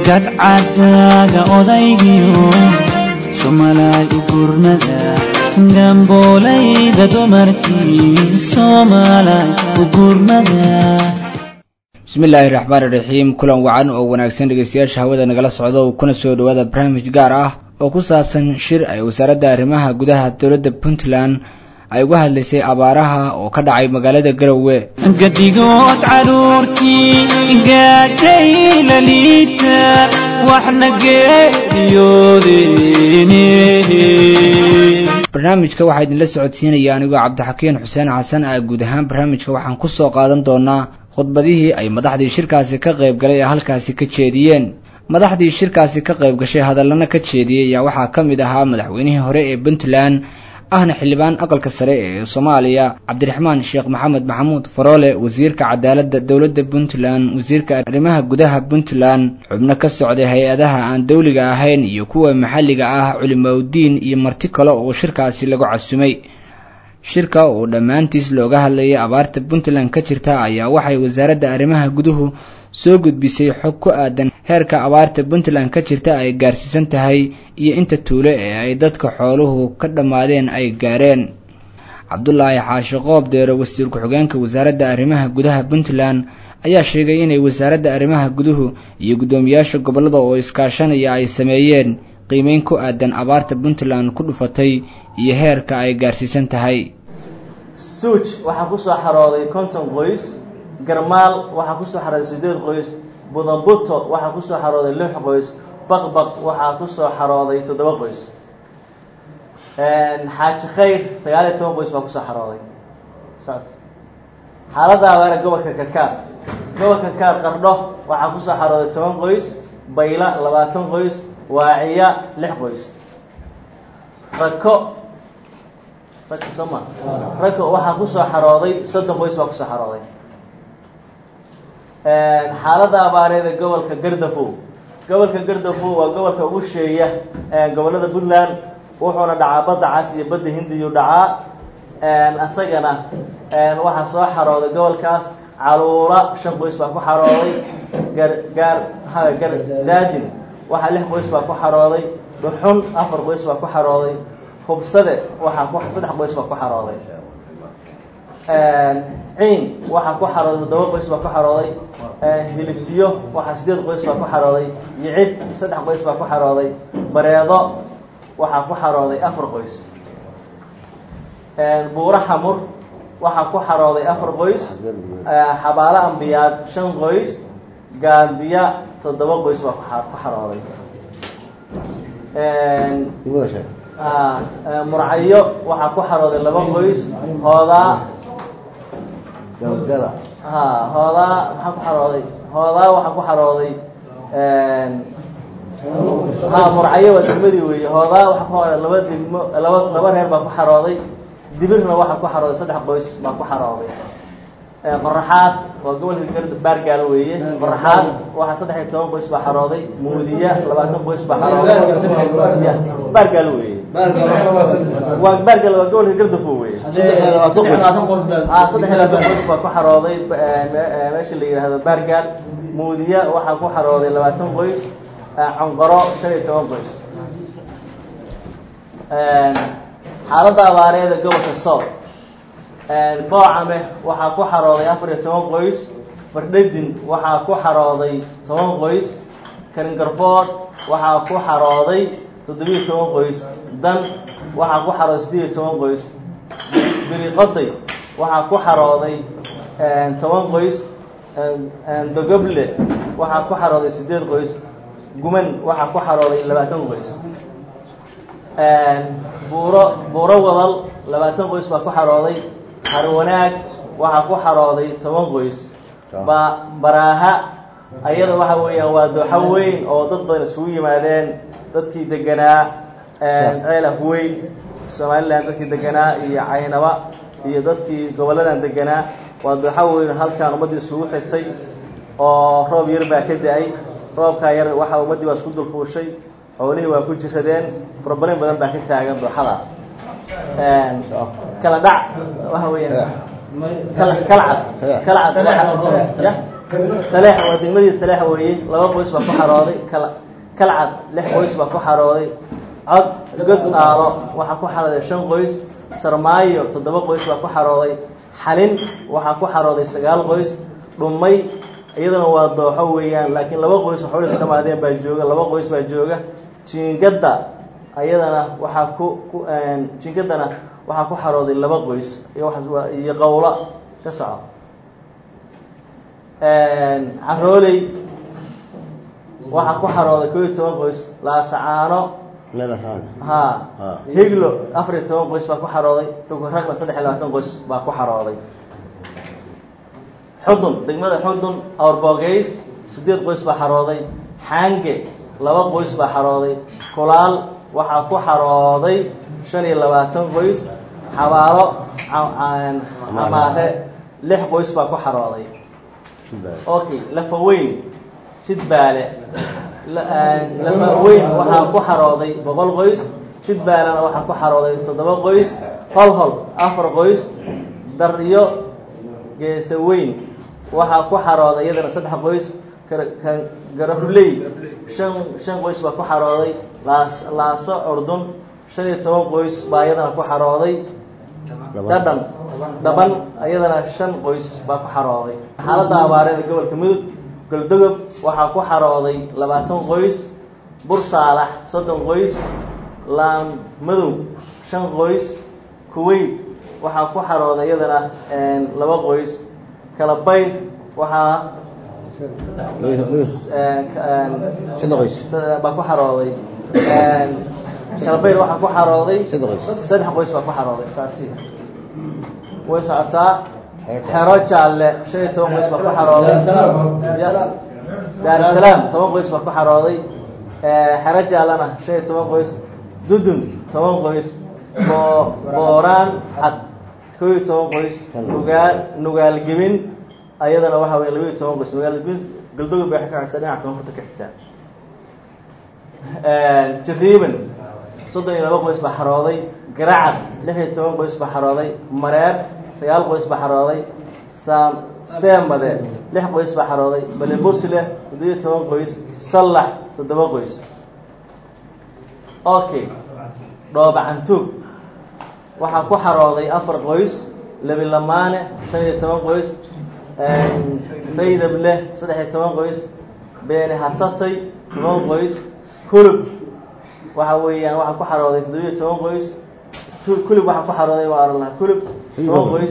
gadcadaaga odaygiyo somalay u gurnada gamboolayda dumarkii somalay u gurnada bismillaahi raxmaani raxiim kulan wacan oo wanaagsan dhegeystayaasha hawada nagala socda oo kuna soo dhawaada barnaamij gaar ah oo ku saabsan shir ay wasaaradda arrimaha gudaha dowladda puntland ay uga hadlaysay abaaraha oo ka dhacay magaalada garowe gadigood caruurtii gaajay la liita waxna geeriyoodeen barnaamijka waxaa idinla socodsiinaya anigoo cabdixakiin xuseen xasan ah guud ahaan barnaamijka waxaan ku soo qaadan doonaa khudbadihii ay madaxdii shirkaasi ka qayb galay ee halkaasi ka jeediyeen madaxdii shirkaasi ka qayb gashay hadallana ka jeediyey ayaa waxaa ka mid ahaa madaxweynihii hore ee puntland ahna xildhibaan aqalka sare ee soomaaliya cabdiraxmaan sheekh maxamed maxamuud faroole wasiirka cadaaladda dowladda puntland wasiirka arrimaha gudaha puntland xubno ka socday hay-adaha aan dowliga ahayn iyo kuwa maxalliga ah culimaudiin iyo marti kale oo shirkaasi lagu casumay shirka oo dhammaantiis looga hadlayay abaarta puntland ka jirta ayaa waxay wasaaradda arrimaha guduhu soo gudbisay xog ku aadan heerka abaarta puntland ka jirta ay gaarsiisan tahay iyo inta tuulo ee ay dadka xooluhu ka dhammaadeen ay gaareen cabdulaahi xaashi qoob deero wasiir ku-xigeenka wasaaradda arrimaha gudaha puntland ayaa sheegay inay wasaaradda arrimaha guduhu iyo guddoomiyaasha gobollada oo iskaashanaya ay sameeyeen qiimeyn ku aadan abaarta puntland ku dhufatay iyo heerka ay gaarsiisan tahay suuj waxaa kusoo xarooday konton qoys garmaal waxaa kusoo xarooday sideed qoys budambuto waxaa kusoo xarooday lix qoys baqbaq waxaa kusoo xarooday toddoba qoys xaaji khayr sagaal iyo toban qoys baa kusoo xarooday saas xaaladda abaare gobolka karkaar gobolka karkaar qardho waxaa kusoo xarooday toban qoys bayla labaatan qoys waaciya lix qoys rako rako soo ma rako waxaa kusoo xarooday soddon qoys baa kusoo xarooday xaaladda abaareed ee gobolka gardafow gobolka gardafow waa gobolka ugu sheeya gobollada puntland wuxuuna dhacaa badda cas iyo badda hindiyu dhacaa isagana waxaa soo xarooday gobolkaas caluula shan qoys baa ku xarooday gar gaar gar daadin waxaa lix qoys baa ku xarooday dhuxun afar qoys baa ku xarooday hubsade waxaa ku saddex qoys baa ku xarooday ciin waxaa ku xarooday toddoba qoys baa ku xarooday hiliftiyo waxaa sideed qoys baa ku xarooday yicib saddex qoys baa ku xarooday bareedo waxaa ku xarooday afar qoys buuro xamur waxaa ku xarooday afar qoys xabaalo ambiyaad shan qoys gaambiya toddoba qoys baa ku xarooday murcayo waxaa ku xarooday laba qoys hoodaa ha hoodaa maxaa ku xarooday hoodaa waxaa ku xarooday ha murcayo waa degmadii weeye hoodaa waxaa ku xarooday laba degmo laba laba reer baa ku xarooday dibirna waxaa ku xarooday saddex qoys baa ku xarooday qoraxaad waa gobolka garda baargaalo weeye qoraxaad waxaa saddex iyo toban qoys baa xarooday muudiya labaatan qoys baa xarooday baargaalo weeye waa baargaalo waa gobolka gardafo weye saddex iyo labaatan qoys baa ku xarooday meesha la yidhaahdo baargaal muudiya waxaa ku xarooday labaatan qoys conqoro shan iyo toban qoys xaaladda abaareeda gobolka sool boocame waxaa ku xarooday afar iyo toban qoys bardhedin waxaa ku xarooday toban qoys karingarfood waxaa ku xarooday toddobiyo toban qoys dan waxaa ku xarooday siddeed iyo toban qoys biriqoday waxaa ku xarooday toban qoys dogoble waxaa ku xarooday siddeed qoys guman waxaa ku xarooday labaatan qoys buuro buuro wadal labaatan qoys baa ku xarooday harwanaag waxaa ku xarooday toban qoys ba baraaha ayada waxa weeyaan waa dooxo weyn oo dad badan iskugu yimaadeen dadkii deganaa ceel afweyn somalilan dadkii deganaa iyo caynaba iyo dadkii gobolladan deganaa waa dooxo weyn halkaan ummaddii isugu tagtay oo roob yar baa ka da-ay roobkaa yar waxa ummaddii waa isku dulfuushay xoolihii waa ku jiradeen problem badan baa ka taagan dooxadaas kala dhac waxa weeyaan kala kalcad kalcad ya taleex waa degmadii taleex weeye laba qoys baa ku xarooday kal kalcad lix qoys baa ku xarooday cod god aalo waxaa ku xarooday shan qoys sarmaayo toddoba qoys baa ku xarooday xalin waxaa ku xarooday sagaal qoys dhumay iyaduna waa dooxo weeyaan laakiin laba qoys waxbay ka dhamaadeen baa jooga laba qoys baa jooga jiingadda ayadana waxaa ku ku jiingaddana waxaa ku xarooday laba qoys iyo waa iyo qawlo ka soco carooley waxaa ku xarooday koo iyo toban qoys laasacaano ha higlo afar iyo toban qoys baa ku xarooday tukuragna saddex iyo labaatan qoys baa ku xarooday xudun degmada xudun awrboogeys siddeed qoys baa xarooday xaange laba qoys baa xarooday kulaal waxaa ku xarooday shan iyo labaatan qoys xabaalo camaare lix qoys baa ku xarooday okay lafaweyn jidbaale lafaweyn waxaa ku xarooday boqol qoys jidbaalena waxaa ku xarooday toddoba qoys holhol afar qoys daryo geesaweyn waxaa ku xarooday iyadana saddex qoys garafuley shan shan qoys baa ku xarooday laas laaso curdun shan iyo toban qoys baa iyadana ku xarooday dhadhan dhaban iyadana shan qoys baa ku xarooday xaaladda abaareeda gobolka mudug goldogob waxaa ku xarooday labaatan qoys bursaalax soddon qoys laan madow shan qoys kuwait waxaa ku xarooday iyadana laba qoys kalabayd waxaa baa ku xarooday kalabayd waxaa ku xarooday saddex qoys baa ku xarooday saasi way socotaa xero jaalle shan iyo toban qoys baa ku xarooday daarusalaam toban qoys baa ku xarooday xero jaallena shan iyo toban qoys dudun toban qoys boo booraan cad koo iyo toban qoys nugaal nugaalgebin ayadana waxa wey laba iyo toban qoys nugaalgebin galdogob bay ka xigtaa dhinaca koonfurta ka xigtaa jariiban soddon iyo laba qoys baa xarooday garacad lix iyo toban qoys baa xarooday mareer sagaal qoys baa xarooday saam seemade lix qoys baa xarooday balebusle toddobiyo toban qoys sallax toddoba qoys okay dhoobacantuug waxaa ku xarooday afar qoys labilamaane shan iyo toban qoys raydable saddex iyo toban qoys beeni hasatay toban qoys kulub waxa weeyaan waxaa ku xarooday toddobiyo toban qoys kulub waxaa ku xarooday waa la kulub toban qoys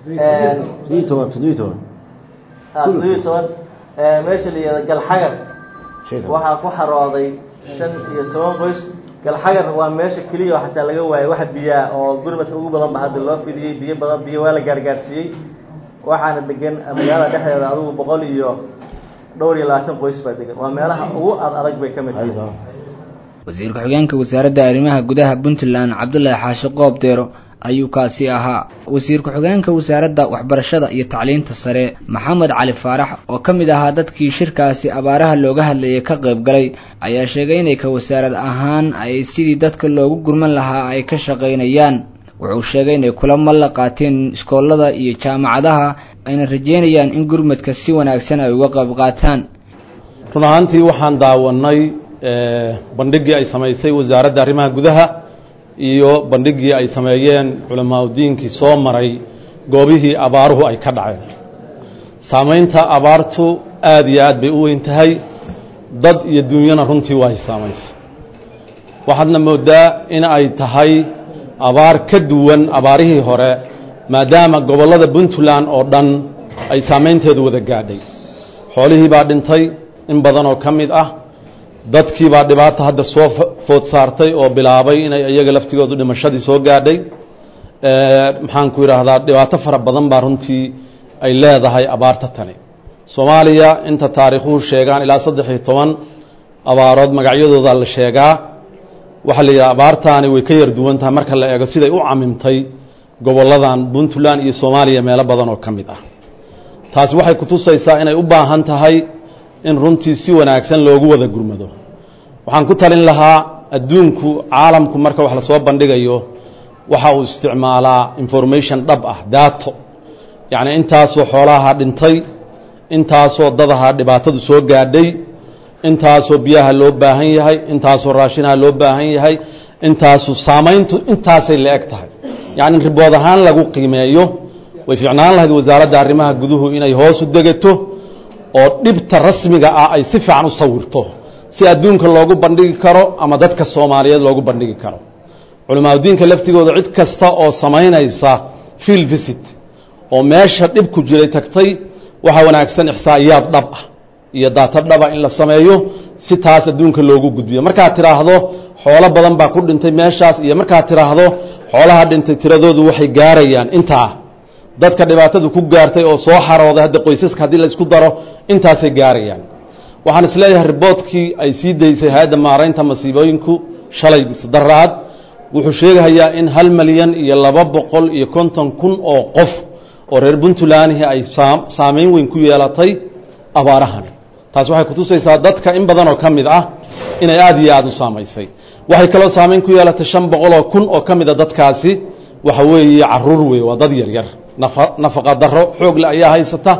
toddobiyo toban meesha la yihahdo galxagar waxaa ku xarooday shan iyo toban qoys galxagar waa meesha keliya oo xataa laga waayay waxa biyaa oo gurmadka ugu badan ba hadda loo fidiyey biyo badan biyo waa la gaargaarsiiyey waxaana degan magaalada dhexdeeda adugu boqol iyo dhowr iyo labaatan qoys baa degan waa meelaha ugu ad adag bay ka mid tahay wasiir ku-xigeenka wasaaradda arrimaha gudaha puntland cabdullaahi xaashi qoob deero ayuu kaasi ahaa wasiir ku-xigeenka wasaaradda waxbarashada iyo tacliinta sare maxamed cali faarax oo ka mid ahaa dadkii shirkaasi abaaraha looga hadlayay ka qayb galay ayaa sheegay inay ka wasaarad ahaan ay sidii dadka loogu gurman lahaa ay ka shaqaynayaan wuxuu sheegay inay kulamo la qaateen iskoolada iyo jaamacadaha ayna rajeynayaan in gurmadka si wanaagsan ay uga qayb qaataan run ahaantii waxaan daawanay bandhigii ay samaysay wasaaradda arrimaha gudaha iyo bandhigii ay sameeyeen culamaauddiinkii soo maray goobihii abaaruhu ay ka dhaceen saamaynta abaartu aad iyo aad bay u weyn tahay dad iyo dunyana runtii waa ay saamaysay waxaadna moodaa in ay tahay abaar ka duwan abaarihii hore maadaama gobollada puntland oo dhan ay saamaynteedu wada gaadhay xoolihii baa dhintay in badan oo ka mid ah dadkii baa dhibaata hadda soo food saartay oo bilaabay inay iyaga laftigoodu dhimashadii soo gaadhay maxaanku idhaahdaa dhibaato fara badan baa runtii ay leedahay abaarta tani soomaaliya inta taariikhuhu sheegaan ilaa saddex iyo toban abaarood magacyadooda la sheegaa waxaa la yidhaha abaartaani way ka yar duwan tahay marka la eego siday u camimtay gobolladan puntland iyo soomaaliya meelo badan oo ka mid ah taasi waxay kutusaysaa inay u baahan tahay in runtii si wanaagsan loogu wada gurmado waxaan ku talin lahaa adduunku caalamku marka wax lasoo bandhigayo waxa uu isticmaalaa information dhab ah daato yacni intaasoo xoolaha dhintay intaasoo dadaha dhibaatadu soo gaadhay intaasoo biyaha loo baahan yahay intaasoo raashinaha loo baahan yahay intaasu saamayntu intaasay la eg tahay yacni ribood ahaan lagu qiimeeyo way fiicnaan lahayd wasaaradda arrimaha guduhu inay hoos u degato oo dhibta rasmiga ah ay si fiican u sawirto si adduunka loogu bandhigi karo ama dadka soomaaliyeed loogu bandhigi karo culimaadudiinka laftigooda cid kasta oo samaynaysa field visit oo meesha dhib ku jiray tagtay waxaa wanaagsan ixsaa'iyaad dhab ah iyo daato dhaba in la sameeyo si taas adduunka loogu gudbiyo markaad tidhaahdo xoolo badan baa ku dhintay meeshaas iyo markaad tidhaahdo xoolaha dhintay tiradoodu waxay gaarayaan intaa dadka dhibaatadu ku gaartay oo soo xarooday hadda qoysaska haddii la isku daro intaasay gaarayaan waxaan isleeyahay riboodkii ay sii daysay hay-adda maaraynta masiibooyinku shalay mise daraad wuxuu sheegahayaa in hal malyan iyo laba boqol iyo konton kun oo qof oo reer puntlandihi ay saamayn weyn ku yeelatay abaarahan taas waxay kutusaysaa dadka in badan oo ka mid ah inay aada iyo aada u saamaysay waxay kaloo saamayn ku yeelatay shan boqoloo kun oo ka mida dadkaasi waxa weeye caruur wey waa dad yaryar nafaqa daro xoogle ayaa haysata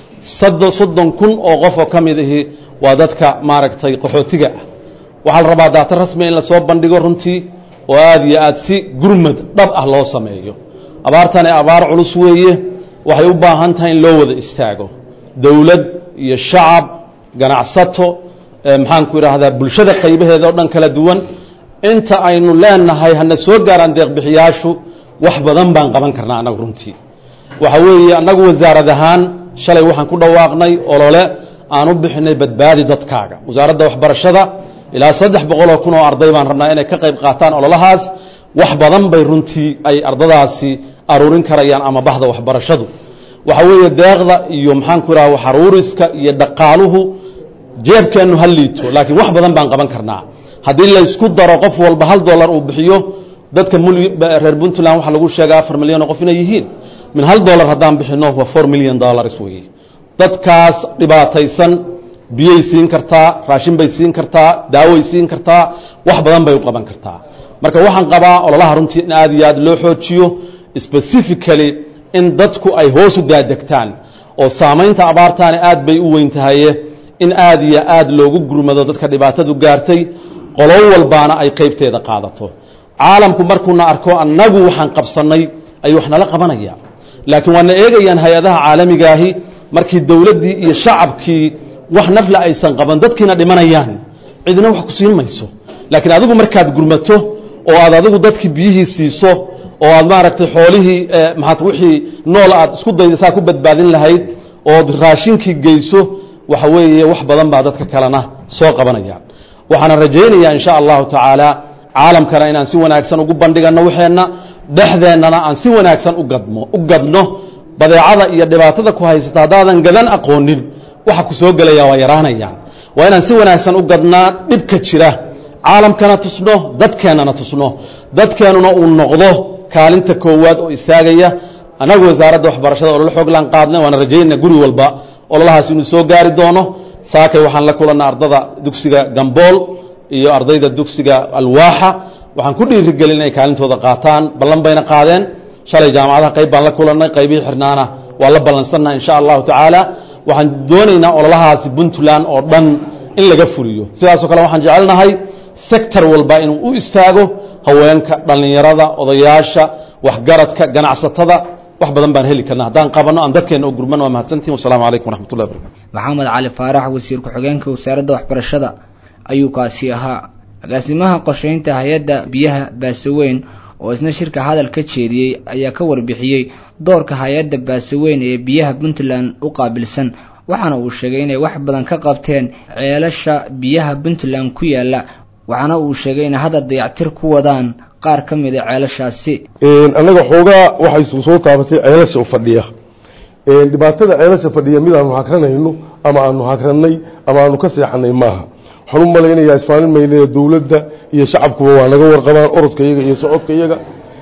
soddon kun oo qof oo ka mid ahi waa dadka maaragtay qaxootiga ah waxaa la rabaa daata rasmiga in lasoo bandhigo runtii oo aada iyo aada si gurmad dhab ah loo sameeyo abaartani abaar culus weeye waxay u baahan tahay in loo wada istaago dowlad iyo shacab ganacsato maxaanku idhaahdaa bulshada qaybaheeda oo dhan kala duwan inta aynu leenahay hana soo gaaraan deeqbixiyaashu wax badan baan qaban karnaa annagu runtii waxa weeye annagu wasaarad ahaan shalay waxaan ku dhawaaqnay olole aan u bixinay badbaadi dadkaaga wasaaradda waxbarashada ilaa saddex boqoloo kun oo arday baan rabnaa inay ka qayb qaataan ololahaas wax badan bay runtii ay ardadaasi aruurin karayaan ama bahda waxbarashadu waxa weeye deeqda iyo maxaanku idhaha waxaruuriska iyo dhaqaaluhu jeebkeennu ha liito laakiin wax badan baan qaban karnaa haddii laysku daro qof walba hal dollar uu bixiyo dadka reer puntland waxaa lagu sheega afar milyan oo qof inay yihiin min hal dollar haddaan bixino waa four million dollars weeye dadkaas dhibaataysan biyay siin kartaa raashin bay siin kartaa daaway siin kartaa wax badan bay u qaban kartaa marka waxaan qabaa ololaha runtii in aad iyo aad loo xoojiyo specifically in dadku ay hoos u daadegtaan oo saamaynta abaartaani aad bay u weyn tahaye in aad iyo aad loogu gurmado dadka dhibaatadu gaartay qolo walbaana ay qaybteeda qaadato caalamku markuuna arko annagu waxaan qabsannay ayuu wax nala qabanaya laakiin waana eegayaan hay-adaha caalamigaahi markii dowladdii iyo shacabkii wax nafla aysan qaban dadkiina dhimanayaan cidina wax ku siin mayso laakiin adigu markaad gurmato oo aad adigu dadkii biyihii siiso oo aad maaragtay xoolihii maat wixii nool aad isku dayda saa ku badbaadin lahayd ood raashinkii geyso waxa weeye wax badan baa dadka kalena soo qabanayaan waxaana rajaynayaa in sha allahu tacaala caalamkana inaan si wanaagsan ugu bandhiganno waxeenna dhexdeennana aan si wanaagsan ugadmo u gadno badeecada iyo dhibaatada ku haysata haddaadan gadan aqoonin waxa ku soo gelaya waa yaraanayaan waa inaan si wanaagsan u gadnaa dhibka jira caalamkana tusno dadkeennana tusno dadkeennuna uu noqdo kaalinta koowaad oo istaagaya annagu wasaaradda waxbarashada ololo xooglaan qaadnay waana rajaynaa guri walba ololahaas inuu soo gaari doono saakay waxaan la kulannay ardada dugsiga gambool iyo ardayda dugsiga alwaaxa waxaan ku dhiirigelin inay kaalintooda qaataan ballan bayna qaadeen shalay jaamacadaha qayb baan la kulannay qaybihii xirnaana waa la ballansannaha insha allahu tacaala waxaan doonaynaa ololahaasi puntland oo dhan in laga fuliyo sidaasoo kale waxaan jecelnahay sector walba inuu u istaago haweenka dhallinyarada odayaasha waxgaradka ganacsatada wax badan baan heli karna haddaan qabanno aan dadkeenna u gurmano waa mahadsantihin wasalaamu calaykum waraxmatullahi wabarakatu maxamed cali faarax wasiir ku-xigeenka wasaaradda waxbarashada ayuu kaasi ahaa agaasimaha qorsheynta hay-adda biyaha baasaweyn oo isna shirka hadal ka jeediyey ayaa ka warbixiyey doorka hay-adda baasaweyn ee biyaha puntland u qaabilsan waxaana uu sheegay inay wax badan ka qabteen ceelasha biyaha puntland ku yaala waxaana uu sheegay inay hadda dayactir ku wadaan qaar ka mid a ceelashaasi annaga xoogaa waxay soo taabatay ceelasha u fadhiya dhibaatada ceelasha fadhiya mid aanu hakranayno ama aanu hakrannay ama aanu ka seexanay maaha waxaan u malaynayaa isfaalin maynaya dowladda iyo shacabkuba waa naga warqabaan orodka iyaga iyo socodka iyaga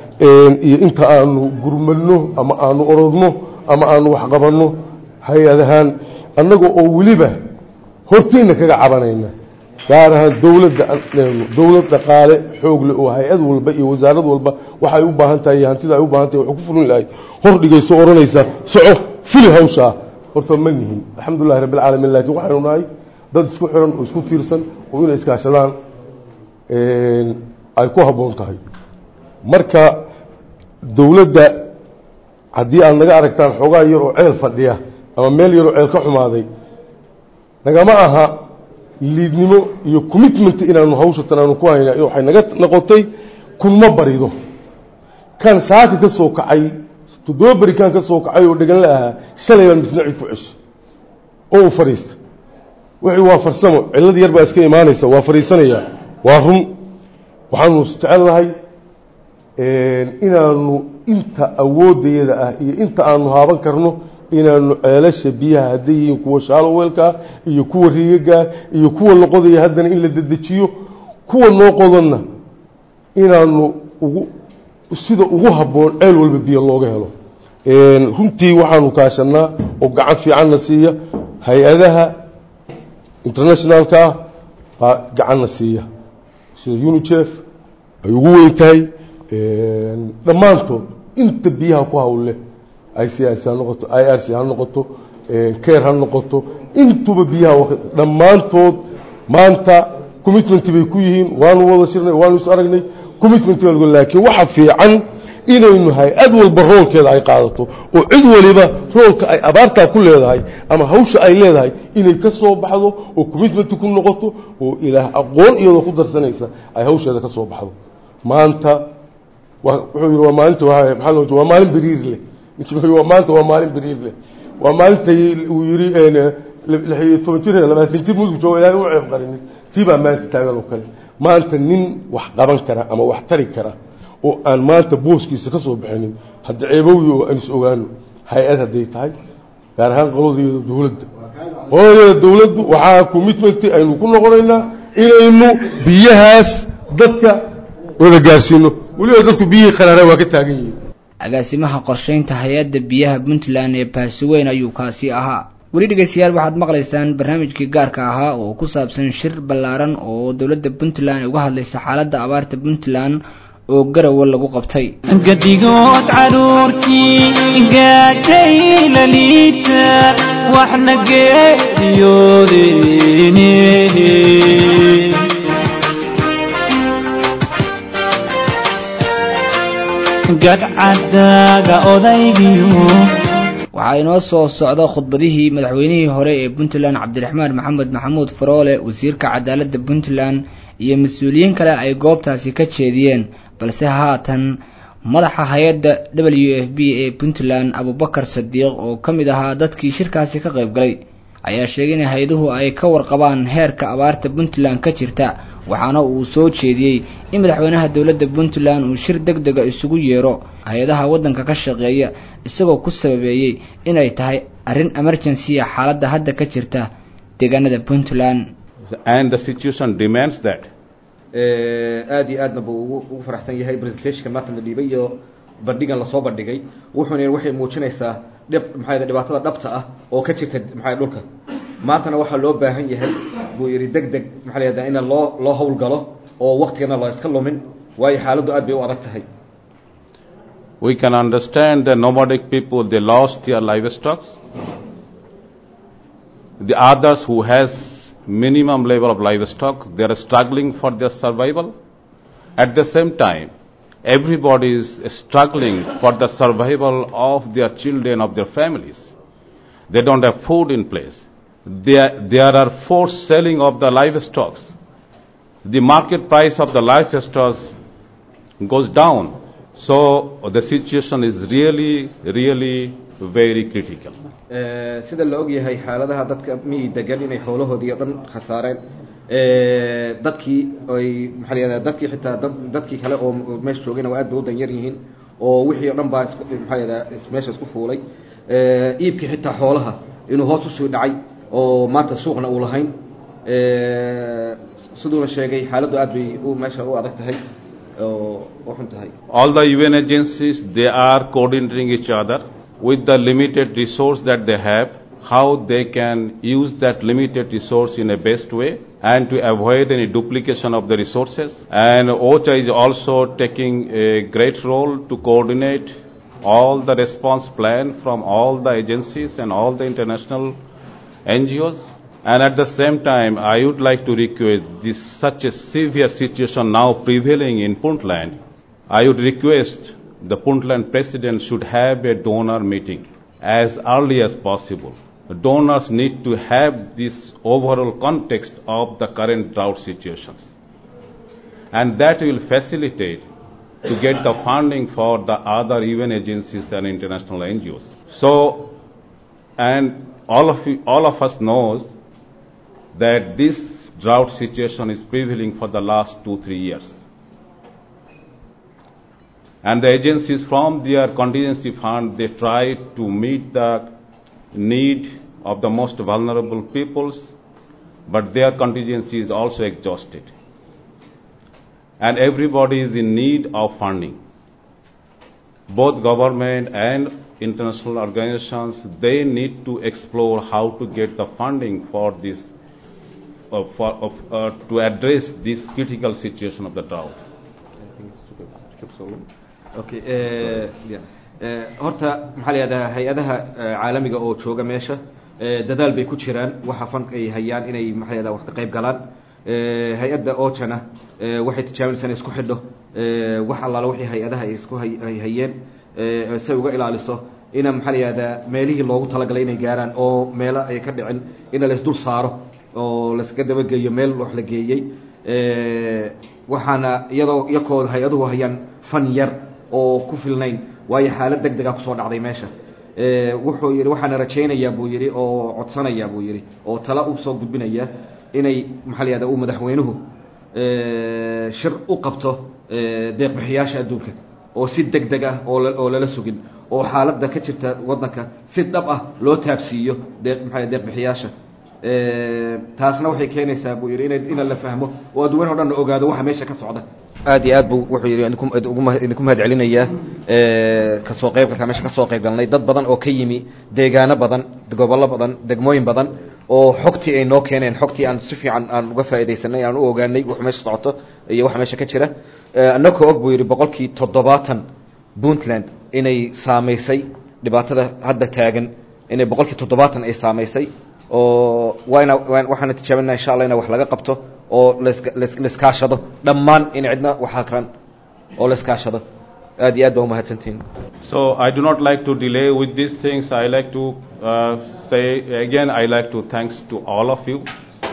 iyo inta aanu gurmadno ama aanu orodno ama aanu waxqabanno hay-adahaan annaga oo weliba horteyna kaga cabanayna gaar ahaan dowladda dowlad dhaqaale xoogle oo hay-ad walba iyo wasaarad walba waxay u baahan tahay iyo hantida ay u baahan tahay waxay ku fulin lahayd hor dhigayso odhanaysa soco fuli hawshaa horta ma nihin alxamdulilahi rabbi alcaalamiin laakiin waxaynu nahay dad isku xiran oo isku tiirsan oo inay iskaashadaan ay ku habboon tahay marka dowladda haddii aad naga aragtaan xoogaa yar oo ceel fadhiya ama meel yaroo ceel ka xumaaday nagama aha liidnimo iyo commitment inaanu hawshatan aanu ku hayna waxay naga noqotay kunma barido kan saaka ka soo kacay toddoba beri kan ka soo kacay oo dhegan la ahaa shalay baan misna cid ku ceshay oo uu fadhiista wixii waa farsamo cillad yar baa iska imaanaysa waa fadhiisanayaa waa run waxaanu isjecelnahay inaanu inta awoodayada ah iyo inta aanu haaban karno inaanu ceelasha biyaha hadday yihiin kuwa shaaloweelkaa iyo kuwa riigagaa iyo kuwa loqodaya haddana in la dedejiyo kuwa noo qodanna inaanu ugu sida ugu habboon ceel walba biyo looga helo runtii waxaanu kaashanaa oo gacan fiicanna siiya hay-adaha internationalka ah baa gacanna siiya sida unicef ay ugu weyn tahay dhammaantood inta biyaha ku hawlle i c r c ha noqoto i r c ha noqoto care ha noqoto intuba biyaha dhammaantood maanta commitment bay ku yihiin waanu wada shirnay waanu is aragnay commitment baa laakiin waxa fiican inaynu hay-ad walba roolkeeda ay qaadato oo cid waliba roolka ay abaartaa ku leedahay ama hawsha ay leedahay inay ka soo baxdo oo commitment ku noqoto oo ilaah aqoon iyadoo ku darsanaysa ay hawsheeda ka soo baxdo maanta wuxuu yidhi waa maalinta maxaa loo waa maalin beriir leh ninkii wuxuu waa maanta waa maalin beriir leh waa maalintay uu yidhi lix iyo toban jir labaatan jir mudug jooga ilaahay u ceeb qarinin tii baa maanta taagan oo kale maanta nin wax qaban kara ama wax tari kara oo aan maanta booskiisa ka soo bixinin hadda ceebowi oo aan is ogaano hay-ad hadday tahay gaar ahaan qoladeeda dowladda qoladeeda dowladdu waxaa commitment aynu ku noqonaynaa inaynu biyahaas dadka wada gaarsiino weliba dadku biyihii qaraara waa ka taagan yihiin agaasimaha qorshaynta hay-adda biyaha puntland ee baasuweyn ayuu kaasi ahaa weli dhegeystayaal waxaad maqlaysaan barnaamijkii gaarka ahaa oo ku saabsan shir ballaaran oo dowladda puntland uga hadlaysa xaaladda abaarta puntland oo garawa lagu qabtay gadigood caruurtii gaajay la liita waxna geeriyoodeen gadcadaaga odaygiyo waxaa inoo soo socda khudbadihii madaxweynihii hore ee puntland cabdiraxmaan maxamed maxamuud faroole wasiirka cadaaladda puntland iyo mas-uuliyiin kale ay goobtaasi ka jeediyeen balse haatan madaxa hay-adda w f b ee puntland abubakar sadiiq oo ka mid ahaa dadkii shirkaasi ka qayb galay ayaa sheegay in hay-aduhu ay ka warqabaan heerka abaarta puntland ka jirta waxaana uu soo jeediyey in madaxweynaha dowladda puntland uu shir deg dega isugu yeero hay-adaha waddanka ka shaqeeya isagoo ku sababeeyey inay tahay arrin emergency-a xaaladda hadda ka jirta deegaanada puntland and the situation demands that aad iyo aadna buu ugu ugu faraxsan yahay presentationka maanta la dhiibay iyo bandhigan lasoo bandhigay wuxuuna waxay muujinaysaa dhib maxaa dhibaatada dhabta ah oo ka jirta maxaa dhulka maantana waxaa loo baahan yahay buu yidhi deg deg maxaa la yihahdaa in loo loo howlgalo oo waktigana la iska lumin waayo xaaladdu aad bay u adag tahay we can understand the nomadic people they lost their livestock the others who has minimum level of livestock they are struggling for their survival at the same time everybody is struggling for the survival of their children of their families they don't have food in place there, there are forced selling of the livestock the market price of the livestock goes down so the situation is really really very critical sida la og yahay xaaladaha dadka miyi degan inay xoolahoodii o dhan khasaareen dadkii ay maxaa la yihahdaa dadkii xitaa dad dadkii kale oo meesha joogayna waa aad bay u danyar yihiin oo wixii o dhan baa is maxaa la yihahdaa meesha isku fuulay iibkii xitaa xoolaha inuu hoos usii dhacay oo maanta suuqna uu lahayn siduuna sheegay xaaladdu aad bay u meesha u adag tahay oo u xun tahay all the UN agencies they are coordinating each other with the limited resource that they have how they can use that limited resource in a best way and to avoid any duplication of the resources and OCHA is also taking a great role to coordinate all the response plan from all the agencies and all the international NGOs. And at the same time, I would like to request this such a severe situation now prevailing in Puntland. I would request the Puntland president should have a donor meeting as early as possible. The donors need to have this overall context of the current drought situations. And that will facilitate to get the funding for the other UN agencies and international NGOs. So, and all of you, all of us knows that this drought situation is prevailing for the last two, three years. And the agencies from their contingency fund, they try to meet the need of the most vulnerable peoples, but their contingency is also exhausted. And everybody is in need of funding. Both government and international organizations, they need to explore how to get the funding for this, uh, for, of, uh, to address this critical situation of the drought. okay horta maxaa la yihahdaa hay-adaha caalamiga oo jooga meesha dadaal bay ku jiraan waxa fan ay hayaan inay maxaa la yihahdaa wax ka qayb galaan hay-adda ojana waxay tijaabinaysaa inay isku xidho wax allaala wixii hay-adaha ay isku ay hayeen say uga ilaaliso ina maxaa la yihahdaa meelihii loogu talagalay inay gaaraan oo meelo ay ka dhicin ina laysdul saaro oo layskaga dabageeyo meel wax la geeyey waxaana iyadoo iyakoo hay-aduhu hayaan fan yar oo ku filnayn waayo xaalad deg dega kusoo dhacday meesha wuxuu yidhi waxaana rajaynayaa buu yidhi oo codsanayaa buu yidhi oo tala u soo gudbinaya inay maxaa la yihahda uu madaxweynuhu shir u qabto deeqbixiyaasha adduunka oo si deg deg ah oo oo lala sugin oo xaaladda ka jirta waddanka si dhab ah loo taabsiiyo deeq maxaa deeqbixiyaasha taasna waxay keenaysaa buu yidhi ina ina la fahmo oo adduwan o dhan la ogaado waxa meesha ka socda aad iyo aad bu wuxuu yidhi idinku mahad celinayaa kasoo qaybgalka meesha kasoo qayb galnay dad badan oo ka yimi deegaano badan gobollo badan degmooyin badan oo xogtii ay noo keeneen xogtii aan si fiican aan uga faaidaysanay aan u ogaanay wax meesha socoto iyo waxa meesha ka jira annagoo og buu yidhi boqolkii toddobaatan puntland inay saamaysay dhibaatada hadda taagan inay boqolkii toddobaatan ay saamaysay oo waana waxaana tijaabinaa insha allah ina wax laga qabto oo laiskaashado dhammaan in cidna wax hakran oo laiskaashado aad iyo aad baa umahadsantihin So I do not like to delay with these things. I like to uh, say again. I like to thanks to all of you,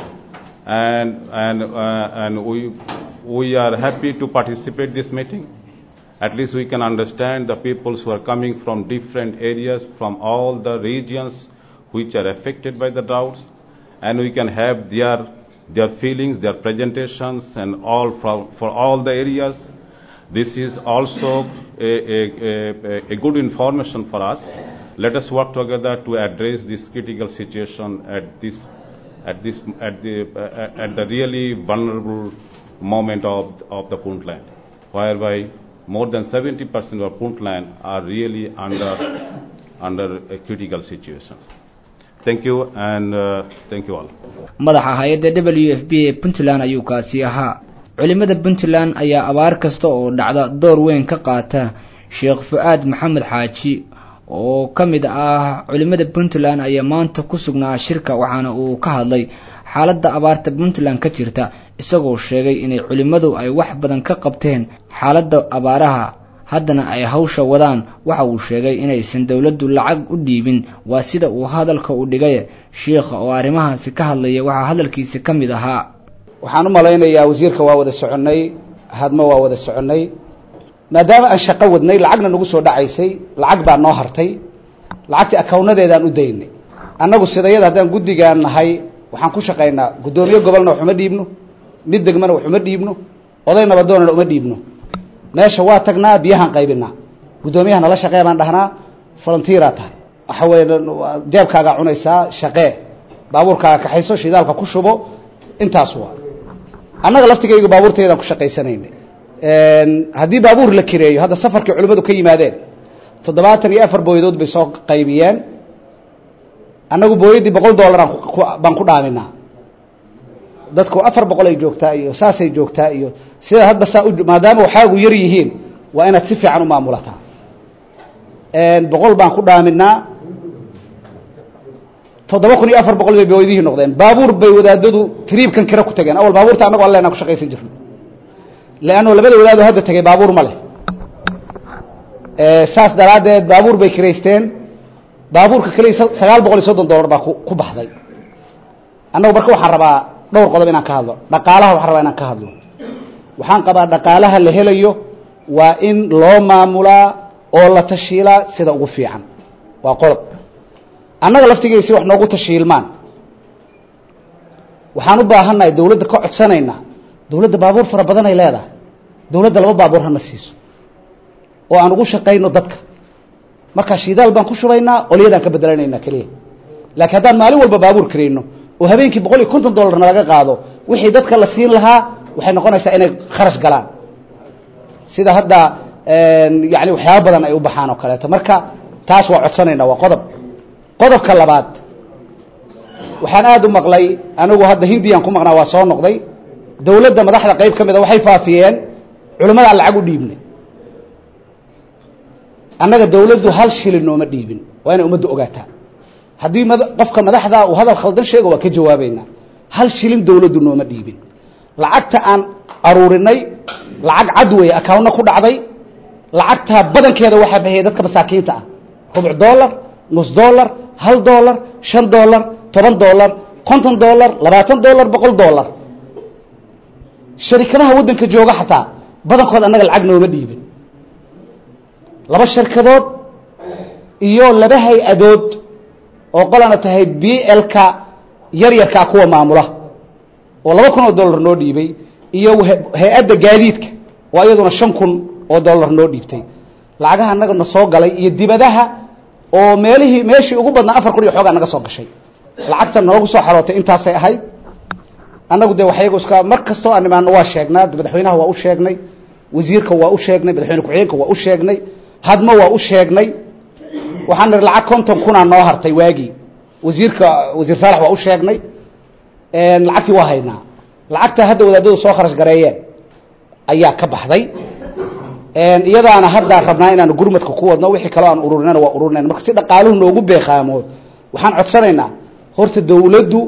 and and uh, and we we are happy to participate this meeting. At least we can understand the peoples who are coming from different areas, from all the regions which are affected by the droughts, and we can have their their feelings, their presentations, and all from for all the areas. This is also a, a, a, a good information for us. Let us work together to address this critical situation at this at this at the uh, at the really vulnerable moment of of the Puntland, whereby more than 70% of Puntland are really under under a critical situations. Thank you and uh, thank you all. madaxa hay-adda w f b ee puntland ayuu kaasi ahaa culimada puntland ayaa abaar kasta oo dhacda door weyn ka qaata sheekh fu-aad maxamed xaaji oo ka mid ah culimada puntland ayaa maanta ku sugnaa shirka waxaana uu ka hadlay xaaladda abaarta puntland ka jirta isagoo sheegay inay culimmadu ay wax badan ka qabteen xaaladda abaaraha haddana ay hawsha wadaan waxa uu sheegay inaysan dowladdu lacag u dhiibin waa sida uu hadalka u dhigay shiikha oo arrimahaasi ka hadlaya waxaa hadalkiisa ka mid ahaa waxaan u malaynayaa wasiirka waa wada soconnay hadmo waa wada soconnay maadaama aan shaqo wadnay lacagna nagu soo dhacaysay lacag baa noo hartay lacagtii akawnadeedaan u daynay annagu sidayada haddaan guddigaan nahay waxaan ku shaqaynaa guddoomiye gobolna waxuma dhiibno mid degmana waxuma dhiibno oday nabadoonana uma dhiibno meesha waa tagnaa biyahaan qaybinaa guddoomiyaha nala shaqee baan dhahnaa volunteeraa tahay waxa weeye jeebkaagaa cunaysaa shaqee baabuurkaaga kaxayso shidaalka ku shubo intaas waa annaga laftigayga baabuurteedaan ku shaqaysanaynay haddii baabuur la kireeyo hadda safarkii culimmadu ka yimaadeen toddobaatan iyo afar booyadood bay soo qaybiyeen annagu booyaddii boqol dollaraan baan ku dhaaminaa dadku afar boqol ay joogtaa iyo saasay joogtaa iyo sidaa hadba saa u maadaama waxaagu yar yihiin waa inaad si fiican u maamulataa boqol baan ku dhaaminaa toddoba kun iyo afar boqol bay bawaydihii noqdeen baabuur bay wadaadadu triibkan kira ku tageen awal baabuurta annago allena ku shaqaysan jirno leanno labada wadaadoo hadda tegay baabuur ma leh saas daraaddeed baabuur bay kiraysteen baabuurka keliya sagaal boqol iyo soddon dollar baa ku baxday annagu marka waxaan rabaa dhowr qodob inaan ka hadlo dhaqaalaha waxaan rabaa inaan ka hadlo waxaan qabaa dhaqaalaha la helayo waa in loo maamulaa oo la tashiilaa sida ugu fiican waa qodob annaga laftigeysi wax noogu tashiilmaan waxaan u baahannahay dawladda ka codsanaynaa dawladda baabuur fara badan ay leedahay dawladda laba baabuur hana siiso oo aan ugu shaqayno dadka markaa shidaal baan ku shubaynaa olyadaan ka bedelanaynaa keliya laakiin haddaan maalin walba baabuur karayno oo habeenkii boqol iyo konton dollarna laga qaado wixii dadka la siin lahaa waxay noqonaysaa inay kharash galaan sida hadda yani waxyaaba badan ay u baxaan oo kaleeto marka taas waa codsanaynaa waa qodob qodobka labaad waxaan aada u maqlay anigu hadda hindiyaan ku maqnaa waa soo noqday dawladda madaxda qayb ka mida waxay faafiyeen culimmadaan lacag u dhiibnay annaga dawladdu hal shilin nooma dhiibin waa inay ummadda ogaataa haddii qofka madaxda uu hadal khaldan sheego waa ka jawaabaynaa hal shilin dawladdu nooma dhiibin lacagta aan aruurinay lacag cad weeye akawnna ku dhacday lacagtaa badankeeda waxaa bixiyay dadka masaakiinta ah rubuc dollar nus dollar hal dollar shan dollar toban dollar konton dollar labaatan dollar boqol dollar sharikadaha waddanka jooga xataa badankood annaga lacag nooma dhiibin laba sharikadood iyo laba hay-adood oo qolana tahay b lka yaryarkaa kuwa maamula oo laba kun oo dollar noo dhiibay iyo hay-adda gaadiidka oo iyaduna shan kun oo dollar noo dhiibtay lacagaha annaga na soo galay iyo dibadaha oo meelihii meeshii ugu badnaa afar kun iyo xoogaa naga soo gashay lacagta noogu soo xarootay intaasay ahayd annagu dee waxyagu iska mar kastoo aan imaano waa sheegnaa madaxweynaha waa u sheegnay wasiirka waa u sheegnay madaxweyne ku-xigeenka waa u sheegnay hadmo waa u sheegnay waxaan nihi lacag konton kunaa noo hartay waagii wasiirka wasiir saalax waa u sheegnay lacagtii waa haynaa lacagta hadda wadaadadu soo kharash gareeyeen ayaa ka baxday iyadaana haddaan rabnaa inaanu gurmadka ku wadno wixii kaloo aan ururinana waa ururinayna marka si dhaqaaluhu noogu beeqaamo waxaan codsanaynaa horta dawladdu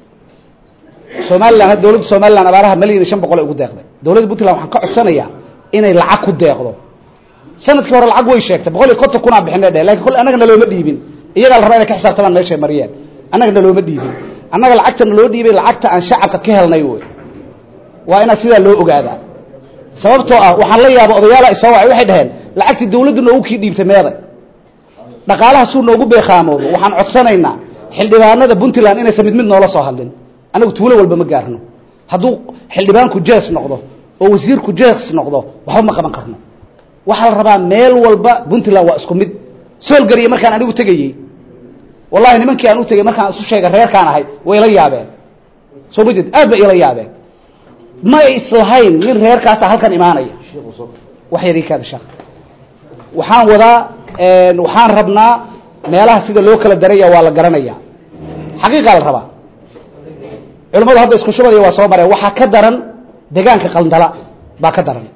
somalilan dawladda somalilan abaaraha malyan iyo shan boqol ay ugu deeqday dawladda puntland waxaan ka codsanayaa inay lacag ku deeqdo sanadkii hore lacag way sheegtay boqol iyo konton kunaa bixinay dheh lakin kole annaga nalooma dhiibin iyagaa la rabaa inay ka xisaabtamaan meeshay mariyeen annaga nalooma dhiibin annaga lacagta naloo dhiibay lacagta aan shacabka ka helnay wey waa inaad sidaa loo ogaadaa sababtoo ah waxaan la yaaba odayaala isoo wacay waxay dhaheen lacagtii dawladdu noogu kii dhiibtay meeday dhaqaalaha suu noogu beeqaamoodo waxaan codsanaynaa xildhibaanada puntland inaysan mid mid noola soo hadlin annagu tuulo walba ma gaarno hadduu xildhibaanku jees noqdo oo wasiirku jees noqdo waxba ma qaban karno waxaa la rabaa meel walba puntland waa isku mid soolgariya markaan anigu tegayey wallahi nimankii aan u tegey markaan isu sheegay reerkaan ahay way ila yaabeen soo ma jeed aad bay ila yaabeen ma ay islahayn nin reerkaasa halkan imaanaya wax yar ii kaada sheekh waxaan wadaa waxaan rabnaa meelaha sida loo kala daraya waa la garanaya xaqiiqaa la rabaa culimmadu hadda isku shubanaya waa soo mareen waxaa ka daran degaanka qaldala baa ka daran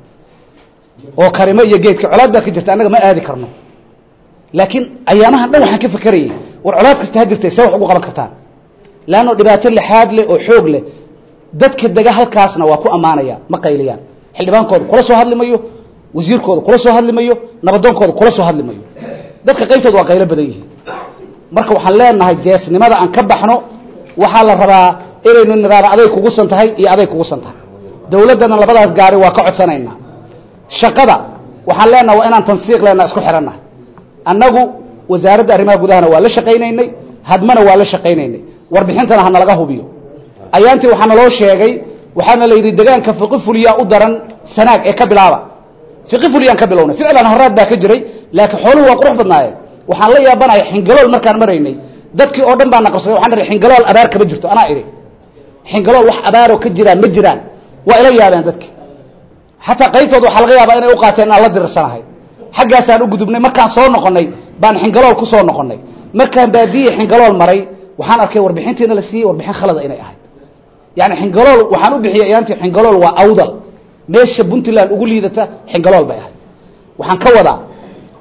oo karimo iyo geedka colaad baa ka jirta annaga ma aadi karno laakiin ayaamahan dhan waxaan ka fekerayay war colaad kasta ha jirtay see wax ugu qaban kartaan leanno dhibaato lixaad leh oo xoog leh dadka dega halkaasna waa ku ammaanaya ma qayliyaan xildhibaankooda kula soo hadli mayo wasiirkooda kula soo hadli mayo nabadoonkooda kula soo hadli mayo dadka qaybtooda waa qaylo badan yihiin marka waxaan leenahay jeesnimada aan ka baxno waxaa la rabaa inaynu niraada aday kugusan tahay iyo aday kugusan tahay dawladdana labadaas gaari waa ka codsanaynaa shaqada waxaan leenaha waa inaan tansiiq leenaha isku xihannahay annagu wasaaradda arrimaha gudahana waa la shaqaynaynay hadmana waa la shaqaynaynay warbixintana ha nalaga hubiyo ayaantii waxaa naloo sheegay waxaana la yidhi degaanka fiqi fuliyaa u daran sanaag ee ka bilaaba fiqi fuliyaan ka bilownay ficlan haraad baa ka jiray laakiin xooluhu waa qurux badnaayeen waxaan la yaabanahay xingalool markaan maraynay dadkii oo dhan baa na qabsaday waxaan ihi xingalool abaar kama jirto anaa idhi xingalool wax abaaroo ka jiraan ma jiraan waa ila yaabeen dadki xataa qaybtood waxaa laga yaabaa inay u qaateen inaan la dirirsanahay xaggaasaan u gudubnay markaan soo noqonnay baan xingalool ku soo noqonnay markaan baadiye xingalool maray waxaan arkay warbixintiina la siiyey warbixin khalada inay ahayd yani xingalool waxaan u bixiyay ayaantii xingalool waa awdal meesha puntland ugu liidata xingalool bay ahayd waxaan ka wadaa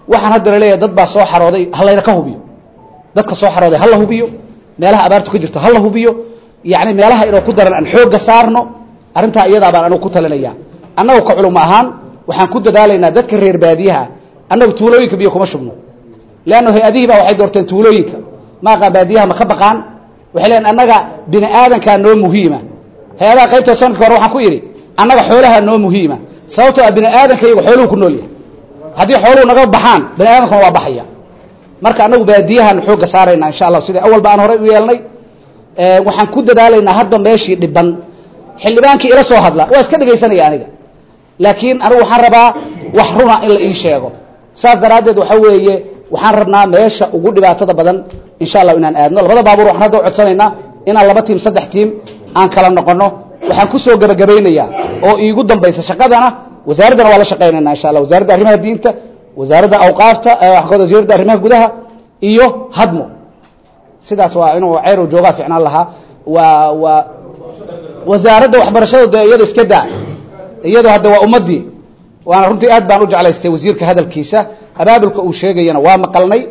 waxaan hadda laleeyahay dad baa soo xarooday halayna ka hubiyo dadka soo xarooday hala hubiyo meelaha abaartu ka jirto hala hubiyo yani meelaha inuu ku daran aan xoogga saarno arrintaa iyadaa baan anugu ku talinaya annagu ka culimo ahaan waxaan ku dadaalaynaa dadka reer baadiyaha annagu tuulooyinka biyo kuma shubno leanna hay-adihii baa waxay doorteen tuulooyinka maaqaa baadiyaha ma ka baqaan waxay leeyiin annaga bini aadankaa noo muhiima hay-adaha qaybtood sanadka hore waxaan ku idhi annaga xoolaha noo muhiima sababtoo ah bini aadanka iyagu xooluhu ku nool yahay haddii xooluhu naga baxaan bini aadankuna waa baxaya marka annagu baadiyahaan xoogga saarayna insha allah sidai awal ba aan horey u yeelnay waxaan ku dadaalaynaa hadba meeshii dhiban xildhibaankii ila soo hadla waa iska dhegaysanaya aniga laakiin anigu waxaan rabaa wax runa in la ii sheego saas daraaddeed waxa weeye waxaan rabnaa meesha ugu dhibaatada badan insha allah inaan aadno labada baabuur waxaan hadda u codsanaynaa inaan laba tiim saddex tiim aan kala noqono waxaan kusoo gebagabaynayaa oo iigu dambaysa shaqadana wasaaraddana waa la shaqaynayna insha allah wasaaradda arrimaha diinta wasaaradda awqaafta wasaaradda arrimaha gudaha iyo hadmo sidaas waa inuu ceyrow joogaa ficnaan lahaa waa waa wasaaradda waxbarashada de iyada iska daa iyado hadda waa ummadii waana runtii aad baan u jeclaystay wasiirka hadalkiisa abaabulka uu sheegayana waa maqalnay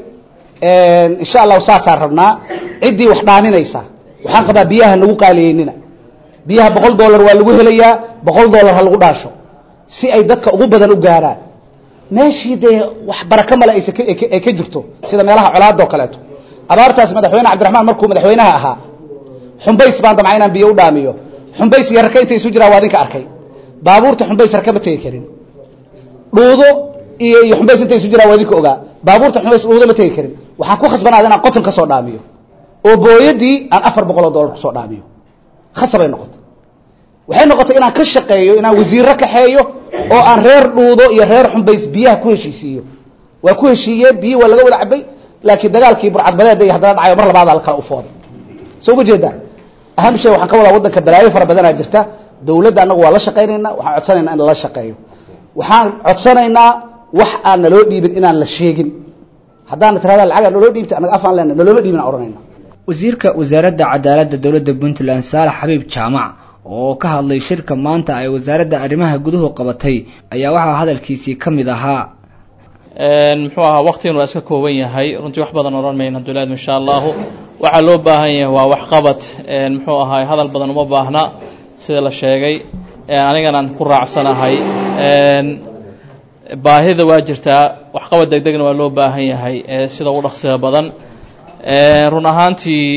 insha allahu saasaan rabnaa ciddii wax dhaaminaysa waxaan qabaa biyaha nagu qaaliyeynina biyaha boqol dollar waa lagu helayaa boqol dollar ha lagu dhaasho si ay dadka ugu badan u gaaraan meeshii dee wax baraka male aysa ay ka jirto sida meelaha colaada oo kaleeto abaartaas madaxweyne cabdiraxmaan markuu madaxweynaha ahaa xumbays baan damca inaan biyo u dhaamiyo xumbays iyo raka inta isu jiraa waa idinka arkay baabuurta xumbays raka ma tegi karin dhuudo iyo iyo xumbays inta isu jiraa waa idinka ogaa baabuurta xumbays dhuudo ma tegi karin waxaan ku khasbanaada inaan qoton ka soo dhaamiyo oo booyadii aan afar boqol oo dollar kusoo dhaamiyo khasabay noqotay waxay noqotay inaan ka shaqeeyo inaan wasiirro kaxeeyo oo aan reer dhuudo iyo reer xumbays biyaha ku heshiisiiyo waa ku heshiiyeen biyi waa laga wada cabay laakiin dagaalkii burcadbadeeda iyo haddana dhacayo mar labaad la kala ufooday soo ma jeedaan aham shay waxaan ka wadaa waddanka balaayo fara badanaa jirta dawladda annagu waa la shaqaynaynaa waxaan codsanaynaa in lala shaqeeyo waxaan codsanaynaa wax aan naloo dhiibin inaan la sheegin haddaana tirahda lacagaa naloo dhiibta annaga afaan lena nalooma dhiibin aan ohanayna wasiirka wasaaradda cadaaladda dowladda puntland saalax xabiib jaamac oo ka hadlay shirka maanta ay wasaaradda arrimaha guduhu qabatay ayaa waxaa hadalkiisii ka mid ahaa muxuu ahaa waktigan waa iska kooban yahay runtii wax badan odhan mayna abdullahi insha allahu waxaa loo baahan yahay waa waxqabad muxuu ahaay hadal badan uma baahna sida la sheegay aniganaan ku raacsanahay baahida waa jirtaa waxqabad deg degna waa loo baahan yahay sida ugu dhaqsiga badan run ahaantii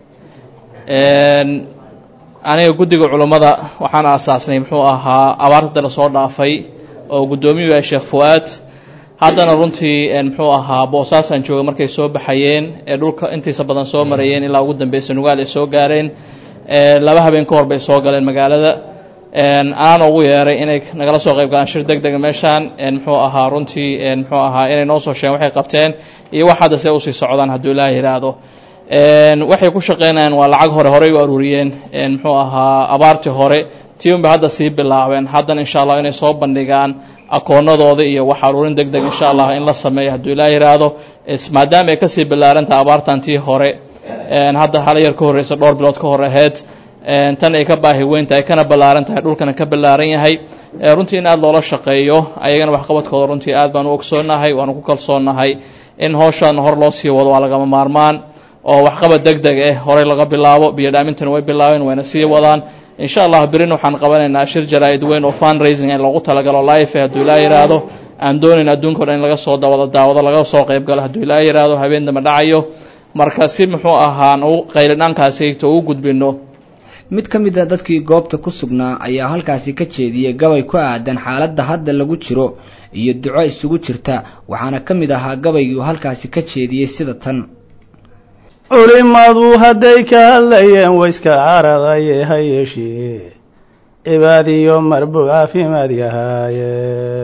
aniga guddiga culummada waxaan aasaasnay muxuu ahaa abaarta lasoo dhaafay oo guddoomiyuu yahay sheekh fu-aad haddana runtii muxuu ahaa boosaasaan jooga markay soo baxayeen ee dhulka intiisa badan soo marayeen ilaa ugu dambeysa nugaal ay soo gaareen laba habeen ka hor bay soo galeen magaalada anaan ugu yeeray inay nagala soo qayb galaan shir deg dega meeshaan muxuu ahaa runtii muxuu ahaa inay noo soo sheegen waxay qabteen iyo wax hadda see usii socdaan hadduu ilaaha yidhaahdo waxay ku shaqeynayaan waa lacag hore horey u aruuriyeen muxuu ahaa abaartii hore tii unbay hadda sii bilaabeen haddana insha allah inay soo bandhigaan akoonadooda iyo wax aruurin deg deg insha allah in la sameeyo hadduu ilaa yidhaahdo maadaama ay kasii ballaarantaha abaartan tii hore hadda hal yar ka horreysa dhowr bilood ka hor aheyd tan ay ka baahi weyn tahay kana ballaaran tahay dhulkana ka ballaaran yahay runtii in aada loola shaqeeyo ayagana waxqabadkooda runtii aad baan u ogsoonahay waanu ku kalsoonahay in howshaana hor loo sii wado waa lagama maarmaan oo waxqabad deg deg ah horey laga bilaabo biyo dhaamintana way bilaabeen wayna sii wadaan insha allah berin waxaan qabanaynaa shir jaraa-id weyn oo fund raising in loogu talagalo life hadduu ilaa yidhaahdo aan doonayn adduunka o dhan in laga soo dawada daawado laga soo qayb galo hadduu ilaa yidhaahdo habeen damba dhacayo marka si muxuu ahaan u qaylinaankaasigto ugu gudbino mid ka mid a dadkii goobta ku sugnaa ayaa halkaasi ka jeediyey gabay ku aadan xaaladda hadda lagu jiro iyo duco isugu jirta waxaana ka mid ahaa gabaygii halkaasi ka jeediyey sida tan culimadu hadday ka hadlayeen wayska caradaye ha yeeshee cibaadiyo marbuu caafimaad yahaaye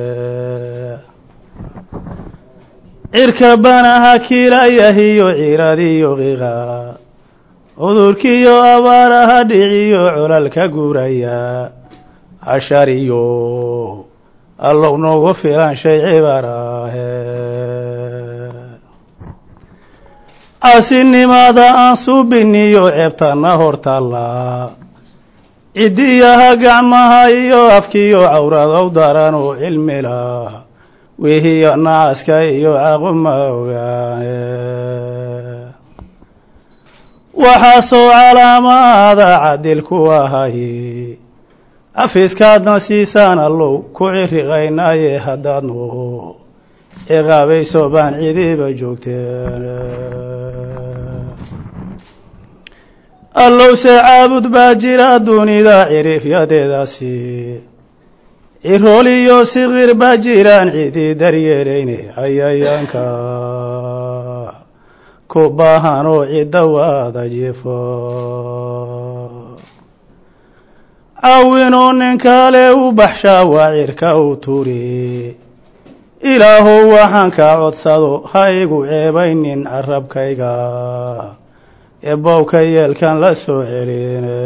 cirka banaha kiilayahiyo ciradiyo qiqa cudurkiyo abaaraha dhiciyo colalka guuraya cashariyo allow noogu filan shay cibaraahe casinimada aan suubiniyo ceebtana hortaalla ciddiyaha gacmaha iyo afkiyo cawradow daran oo cilmilah wihiyo nacaska iyo caquma ogaane waxaasoo calaamaada cadil ku ahay cafiiskaadna siisaan allow ku ciriqaynaaye haddaadnu ciqaabayso baan cidiiba joogteen allowse caabud baa jira dunida cirifyadeedaasi cirool iyo siqir baa jiraan cidii daryeelayne ayayaanka ku baahan oo cidda waada jifo caawinoo nin kale u baxshaa waa cirka u turi ilaahow waxaan kaa codsado ha igu ceebaynin carabkayga eebowka yeelkan la soo celine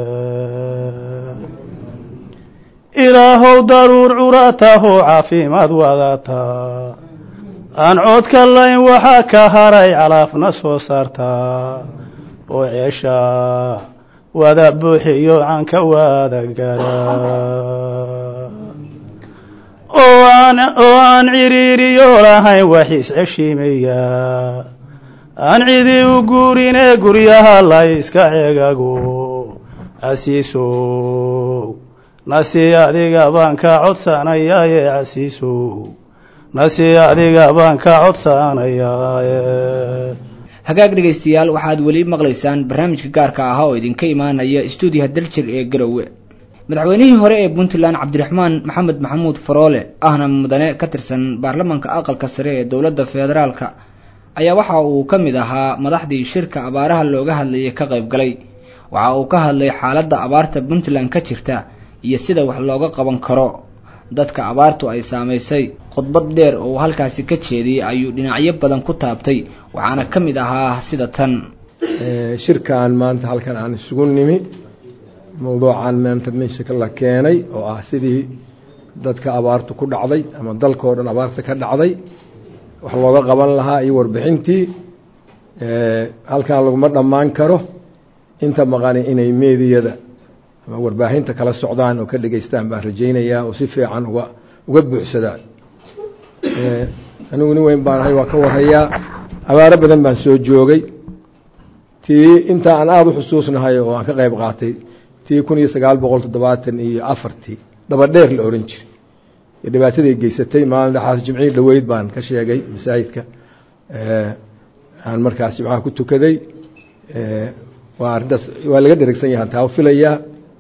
ilaahow daruur curatahoo caafimaad wadataa aan codka layn waxaa ka haray calaafna soo saartaa oo ceesha wada buuxiyo canka wada gara oo aan ciriiriyo lahayn waxiis ceshiimaya aan cidi u guurinee guryaha la iska cegago casiisow nasi adiga baan ka codsanayaaye casiisow nasi adiga baan ka codsanayaaye hagaag dhegaystayaal waxaad weli maqlaysaan barnaamijka gaarka ahaa oo idinka imaanaya stuudiyaha daljir ee garowe madaxweynihii hore ee puntland cabdiraxmaan maxamed maxamuud faroole ahna mudane ka tirsan baarlamaanka aqalka sare ee dowladda federaalka ayaa waxa uu ka mid ahaa madaxdii shirka abaaraha looga hadlayay ka qayb galay waxa uu ka hadlay xaaladda abaarta puntland ka jirta iyo sida wax looga qaban karo dadka abaartu ay saamaysay khudbad dheer oo uu halkaasi ka jeediyey ayuu dhinacyo badan ku taabtay waxaana ka mid ahaa sida tan shirkan maanta halkan aan isugu nimi mawduucan maanta meesha la keenay oo ah sidii dadka abaartu ku dhacday ama dalkao dhan abaarta ka dhacday wax looga qaban lahaa iyo warbixintii halkan laguma dhammaan karo inta maqani inay meediyada ama warbaahinta kala socdaan oo ka dhegeystaan baan rajaynayaa oo si fiican uga uga buuxsadaan anigu nin weyn baan ahay waa ka warhayaa abaaro badan baan soo joogay tii inta aan aada u xusuusnahay oo aan ka qayb qaatay tii kun iyo sagaal boqol toddobaatan iyo afartii dabadheer la ohan jiray iyo dhibaatadii geysatay maalin dhexaas jimcihii dhoweyd baan ka sheegay masaajidka aan markaas jimcaha ku tukaday waa arrintaas waa laga dheregsan yahan taa filayaa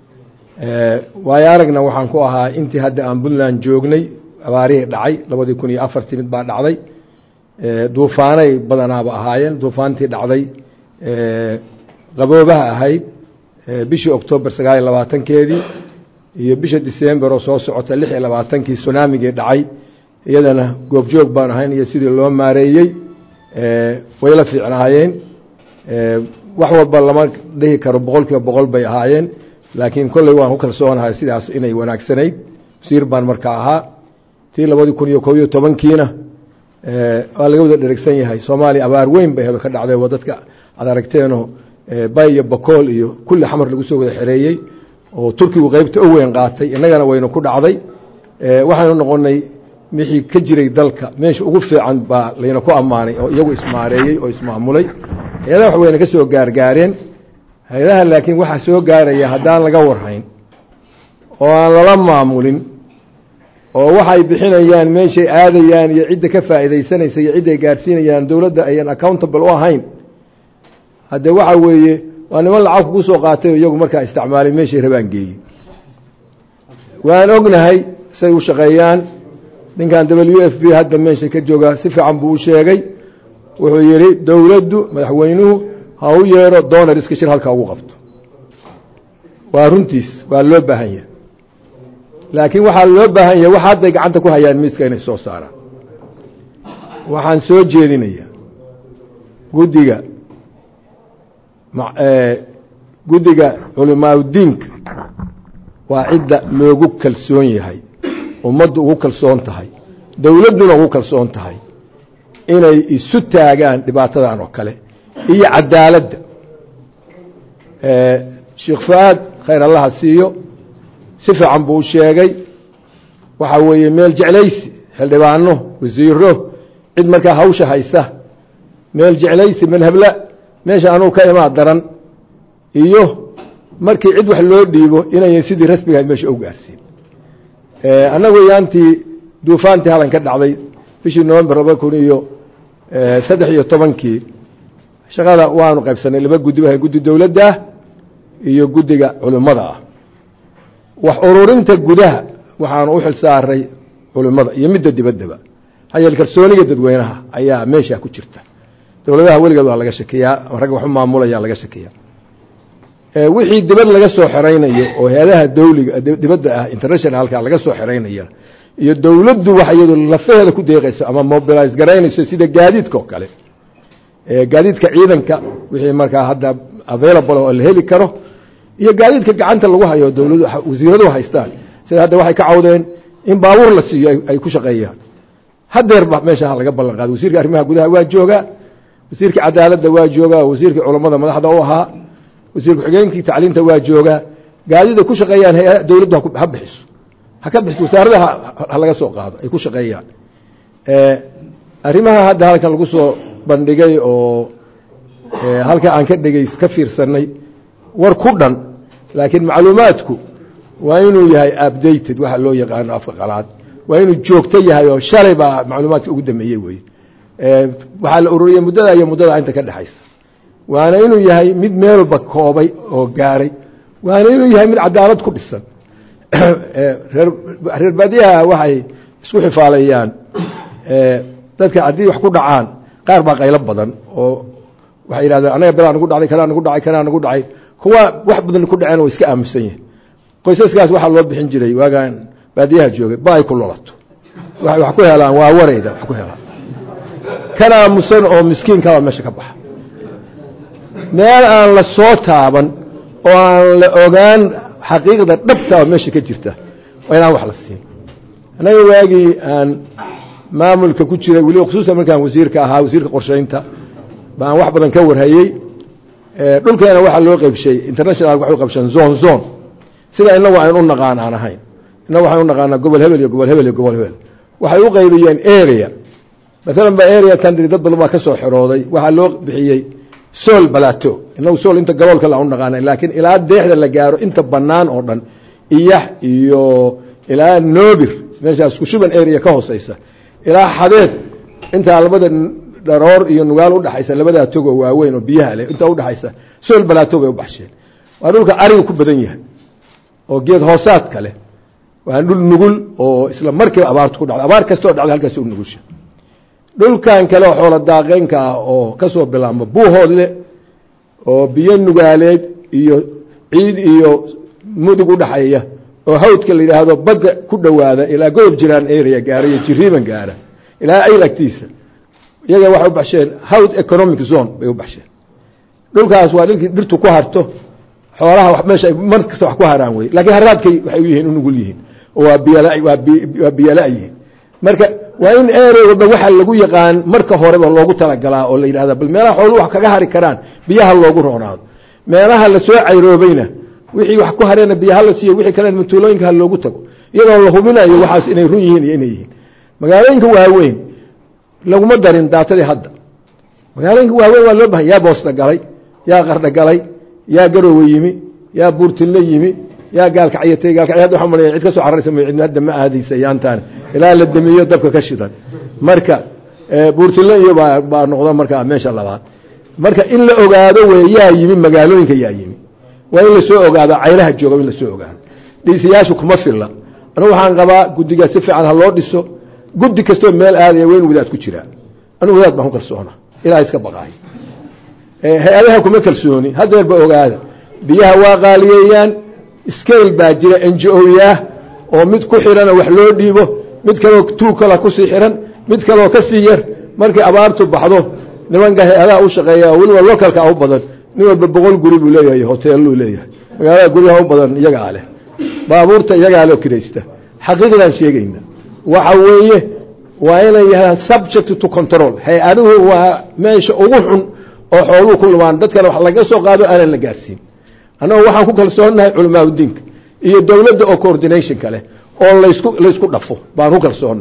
waayo aragna waxaan ku ahaa intii hadda aan puntland joognay abaarihii dhacay labadii kun iyo afartii mid baa dhacday duufaanay badanaaba ahaayeen duufaantii dhacday qaboobaha ahayd bishii octoobar sagaal iyo labaatankeedii iyo bisha december oo soo socota lix iyo labaatankii sunaamigii dhacay iyadana goobjoog baan ahayn iyo sidii loo maareeyey way la fiicnaayeen wax walba lama dhihi karo boqol kiiba boqol bay ahaayeen laakiin kolley waan ku kalsoonahay sidaas inay wanaagsanayd wasiir baan markaa ahaa tii labadii kun iyo kob iyo tobankiina waa laga wada dheregsan yahay soomaaliya abaar weyn bay hedo ka dhacday waa dadka aad aragteenoo bay iyo bakool iyo kulli xamar lagu soo wada xereeyey oo turkigu qeybta u weyn qaatay innagana waynu ku dhacday waxaynu noqonay wixii ka jiray dalka meesha ugu fiican baa layna ku ammaanay oo iyagu ismaareeyey oo ismaamulay hay-adaha wax wayna ka soo gaargaareen hay-adaha laakiin waxaa soo gaaraya haddaan laga warhayn oo aan lala maamulin oo waxay bixinayaan meeshay aadayaan iyo cidda ka faa'iidaysanaysa iyo cidday gaarsiinayaan dowladda ayan accountable u ahayn haddee waxa weeye waa niman lacag kugu soo qaatay oo iyagu markaa isticmaalay meeshay rabaan geeyey waan ognahay say u shaqeeyaan ninkan w f b hadda meesha ka jooga si fiican buu u sheegay wuxuu yidhi dowladdu madaxweynuhu ha u yeero donariska shir halka ugu qabto waa runtiis waa loo baahan yahay laakiin waxaa loo baahan yahay wax hadday gacanta ku hayaan miiska inay soo saaraan waxaan soo jeedinaya guddiga guddiga culimaauddiinka waa cidda loogu kalsoon yahay ummaddu ugu kalsoon tahay dowladduna ugu kalsoon tahay inay isu taagaan dhibaatadan oo kale iyo cadaaladda sheekh fu-aad khayr allaha siiyo si fiican buu u sheegay waxaa weeye meel jeclaysi xildhibaano wasiiro cid markaa hawsha haysa meel jeclaysi manhabla meesha anuu ka imaa daran iyo markii cid wax loo dhiibo inayan sidii rasmiga meesha u gaarsiin annagu yaantii duufaantii halan ka dhacday bishii november laba kun iyo saddex iyo tobankii shaqada waanu qaybsanay laba guddi ba guddi dowladdaah iyo guddiga culimmada ah wax ururinta gudaha waxaanu u xil saaray culimmada iyo midda dibaddaba hayeel kalsooniga dadweynaha ayaa meesha ku jirta dowladaha weligeed waa laga shakiyaa ragga waxu maamulaya laga shakiyaa wixii dibad laga soo xeraynayo oo hay-adaha dawliga dibadda ah internationalka laga soo xeraynaya iyo dowladdu wax iyadu lafaheeda ku deeqaysa ama mobilize garaynayso sida gaadiidka oo kale gaadiidka ciidanka wixii markaa hadda available oo la heli karo iyo gaadiidka gacanta lagu hayo dowladu wasiiradu haystaan sida hadda waxay ka cawdeen in baabuur la siiyo ay ku shaqeeyaan hadeerba meesha laga ballan qaado wasiirka arrimaha gudaha waa joogaa wasiirka cadaaladda waa joogaa wasiirka culammada madaxda u ahaa wasiir ku-xigeenkii tacliinta waa joogaa gaadida ku shaqeeyaan hay dowladdu ha bixiso ha ka bixiso wasaarada ha laga soo qaado ay ku shaqeeyaan arrimaha hadda halkan lagu soo bandhigay oo halka aan ka dhegays ka fiirsanay war ku dhan laakiin macluumaadku waa inuu yahay updated waxa loo yaqaano afka qalaad waa inuu joogto yahay oo shalay baa macluumaadka ugu dambeeyey wey waxaa la ururiyey muddada iyo muddada inta ka dhexaysa waana inuu yahay mid meelba koobay oo gaaray waana inuu yahay mid cadaalad ku dhisan reer baadiyaha waxay isku xifaalayaan dadka haddii wax ku dhacaan qaar baa qaylo badan oo waxay yidhahdeen anaga belaa nagu dhacday kanaa nagu dhacay kanaa nagu dhacay kuwa wax badan ku dhaceen oo iska aamusan yihin qoysaskaas waxaa loo bixin jiray waagaan baadiyaha joogay ba ay ku lolato waxay wax ku helaan waa wareyda wax ku helaan kan aamusan oo miskiinkaba meesha ka baxa meel aan la soo taaban oo aan la ogaan xaqiiqda dhabta oo meesha ka jirta waa inaan wax la siin annaga waagii aan maamulka ku jiray weliba khusuusan markaan wasiirka ahaa wasiirka qorshaynta baan wax badan ka warhayey dhulkeena waxaa loo qaybshay international waxay u qabsheen zone zone sida inagu aynu u naqaan aan ahayn innagu waxaan u naqaanaa gobol hebel iyo gobol hebel iyo gobol hebel waxay u qaybiyeen area maalan ba area tandri dad badan baa ka soo xerooday waxaa loo bixiyey sool balato inagu sool inta galoolka la u naqaana laakiin ilaa deexda la gaaro inta bannaan oo dhan iyax iyo ilaa noobir meeshaas kushuban area ka hooseysa ilaa xadeed intaa labada dharoor iyo nugaal udhaxaysa labadaa togo waaweyn oo biyaha leh intaa udhaxaysa sool balaato bay u baxsheen waa dhulka ariga ku badan yahay oo geed hoosaadka leh waa dhul nugul oo isla markiiba abaartu ku dhacda abaar kasta oo dhacda halkaas u nugusha dhulkan kale oo xoola daaqeynka ah oo kasoo bilaabma buuhoodle oo biyo nugaaleed iyo ciid iyo mudug udhaxeeya oo hawdka la yidhaahdo badda ku dhowaada ilaa godob jiraan area gaara iyo jiriiban gaara ilaa ayl agtiisa iyaga waxay u baxsheen howd economic zone bay u baxsheen dhulkaas waa dhilkii dhirtu ku harto xoolaha meesha mar kasta wax ku haraan wey laakiin haraadkay waxay u yihiin u nugul yihiin oo waa biyala waa biyala yihiin marka waa in area walba waxa lagu yaqaan marka horeba loogu talagalaa oo la yidhahda bal meelaha xooluhu wax kaga hari karaan biyaha loogu roonaado meelaha lasoo cayroobayna wixii wax ku hareena biyaha la siiyo wixii kalena matuulooyinka ha loogu tago iyadoo la hubinayo waxaas inay run yihiin iyo inay yihiin magaalooyinka waaweyn laguma darin daatadii hadda magaalooyinka waaweyn waa loo bahan yaa boosta galay yaa qardha galay yaa garoowe yimi yaa buurtinle yimi yaa gaalkacyatay gaalkacya hadda waxaa malaya cid ka soo cararaysa may cidna hadda ma aadaysa yaantaan ilaa la damiyo dabka ka shidan marka buurtinle iyo baa baa noqda marka meesha labaad marka in la ogaado wey yaa yimi magaalooyinka yaa yimi waa in lasoo ogaado caylaha jooga in lasoo ogaado dhiisayaashu kuma filla anugu waxaan qabaa guddiga si fiican ha loo dhiso guddi kastoo meel aadaya waa in wadaad ku jiraa anugu wadaad baan ku kalsoona ilaa iska baqaay hay-adaha kuma kalsooni hadeerba ogaada biyaha waa qaaliyeeyaan scale baa jira n g o yaah oo mid ku xirana wax loo dhiibo mid kaleo tuu kala kusii xiran mid kaleo kasii yar markay abaartu baxdo nimanka hay-adaha u shaqeeya oo weliba localka u badan nin walba boqol guri buu leeyahay hoteelluu leeyahay magaalada guryaha u badan iyagaa leh baabuurta iyagaa leh oo kiraysta xaqiiqdaan sheegayna waxa weeye waa inay yahaan subject to control hay-aduhu waa meesha ugu xun oo xooluhu ku lumaan dadkana wax laga soo qaado aanan la gaarsiin annagu waxaan ku kalsoonahay culamaauddiinka iyo dowladda oo coordinationka leh oo laysku laysku dhafo baan ku kalsoonahay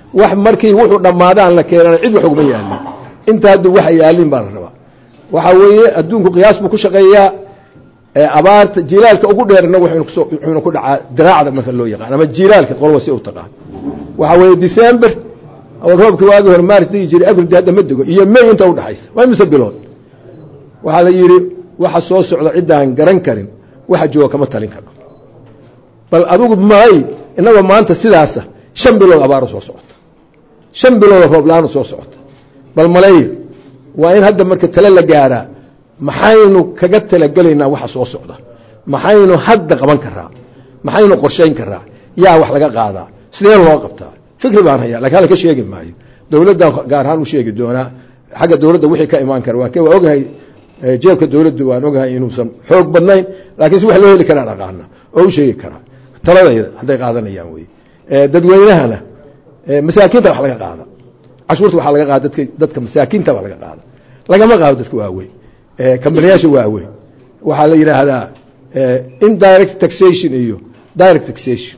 wax markii wuxuu dhammaadaan la keenana cid wax uguma yaalin inta hadda waxa yaalin baa la rabaa waxa weeye adduunku qiyaas buu ku shaqeeyaa abaarta jiilaalka ugu dheer inagu wuxuuna ku dhacaa diraacda marka loo yaqaan ama jiilaalka qolba si u taqaan waxa weeye december oo roobkii waagii hore maaris digi jiray abril hadda ma dego iyo may inta udhaxaysa waa mise bilood waxaa la yidhi waxa soo socda ciddaan garan karin waxa jooga kama talin karno bal adigu maay inagoo maanta sidaasa shan bilood abaaru soo socota shan bilood roob la-aanu soo socota bal maleeyo waa in hadda marka tale la gaaraa maxaynu kaga talagelaynaa waxa soo socda maxaynu hadda qaban karaa maxaynu qorshayn karaa yaa wax laga qaadaa sidee loo qabtaa fikri baan hayaa lakin halka sheegi maayo dowladdan gaar ahaan u sheegi doonaa xagga dowladda wixii ka imaan kara waa waa ogahay jeebka dowladdu waan ogahay inuusan xoog badnayn laakiin si wax loo heli karaa dhaqaana oo u sheegi karaa taladayda hadday qaadanayaan wey dadweynahana masaakiinta wax laga qaada cashuurta waxaa laga qaada dadka dadka masaakiinta baa laga qaada lagama qaado dadka waaweyn kambaniyaasha waaweyn waxaa la yidhaahdaa indirect taxation iyo direct taxation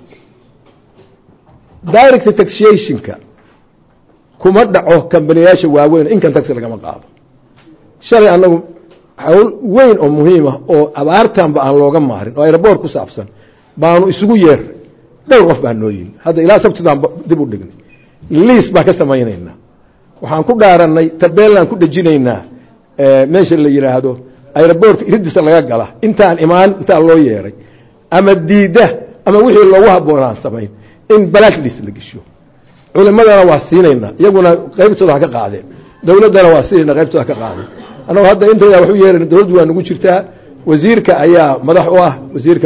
direct taxationka kuma dhaco kambaniyaasha waaweyn inkan tax lagama qaado shalay annagu hawl weyn oo muhiima oo abaartanba aan looga maarin oo aeroboort ku saabsan baanu isugu yeernay dhowr qof baa noo yimi hadda ilaa sabtidaan dib u dhignay liis baan ka samaynaynaa waxaan ku dhaaranay tabeellaan ku dhejinaynaa meesha la yidhaahdo aeroboortka iridisa laga gala intaan imaan intaa loo yeeray ama diidda ama wixii loogu habboonaan samayn in blacklist la gesho culimadana waa siinaynaa iyaguna qaybtooda ha ka qaadeen dowladdana waa siinayna qaybtooda ha ka qaadeen annagu hadda intayda wax u yeerayna dowladdu waa nagu jirtaa wasiirka ayaa madax u ah wasiirka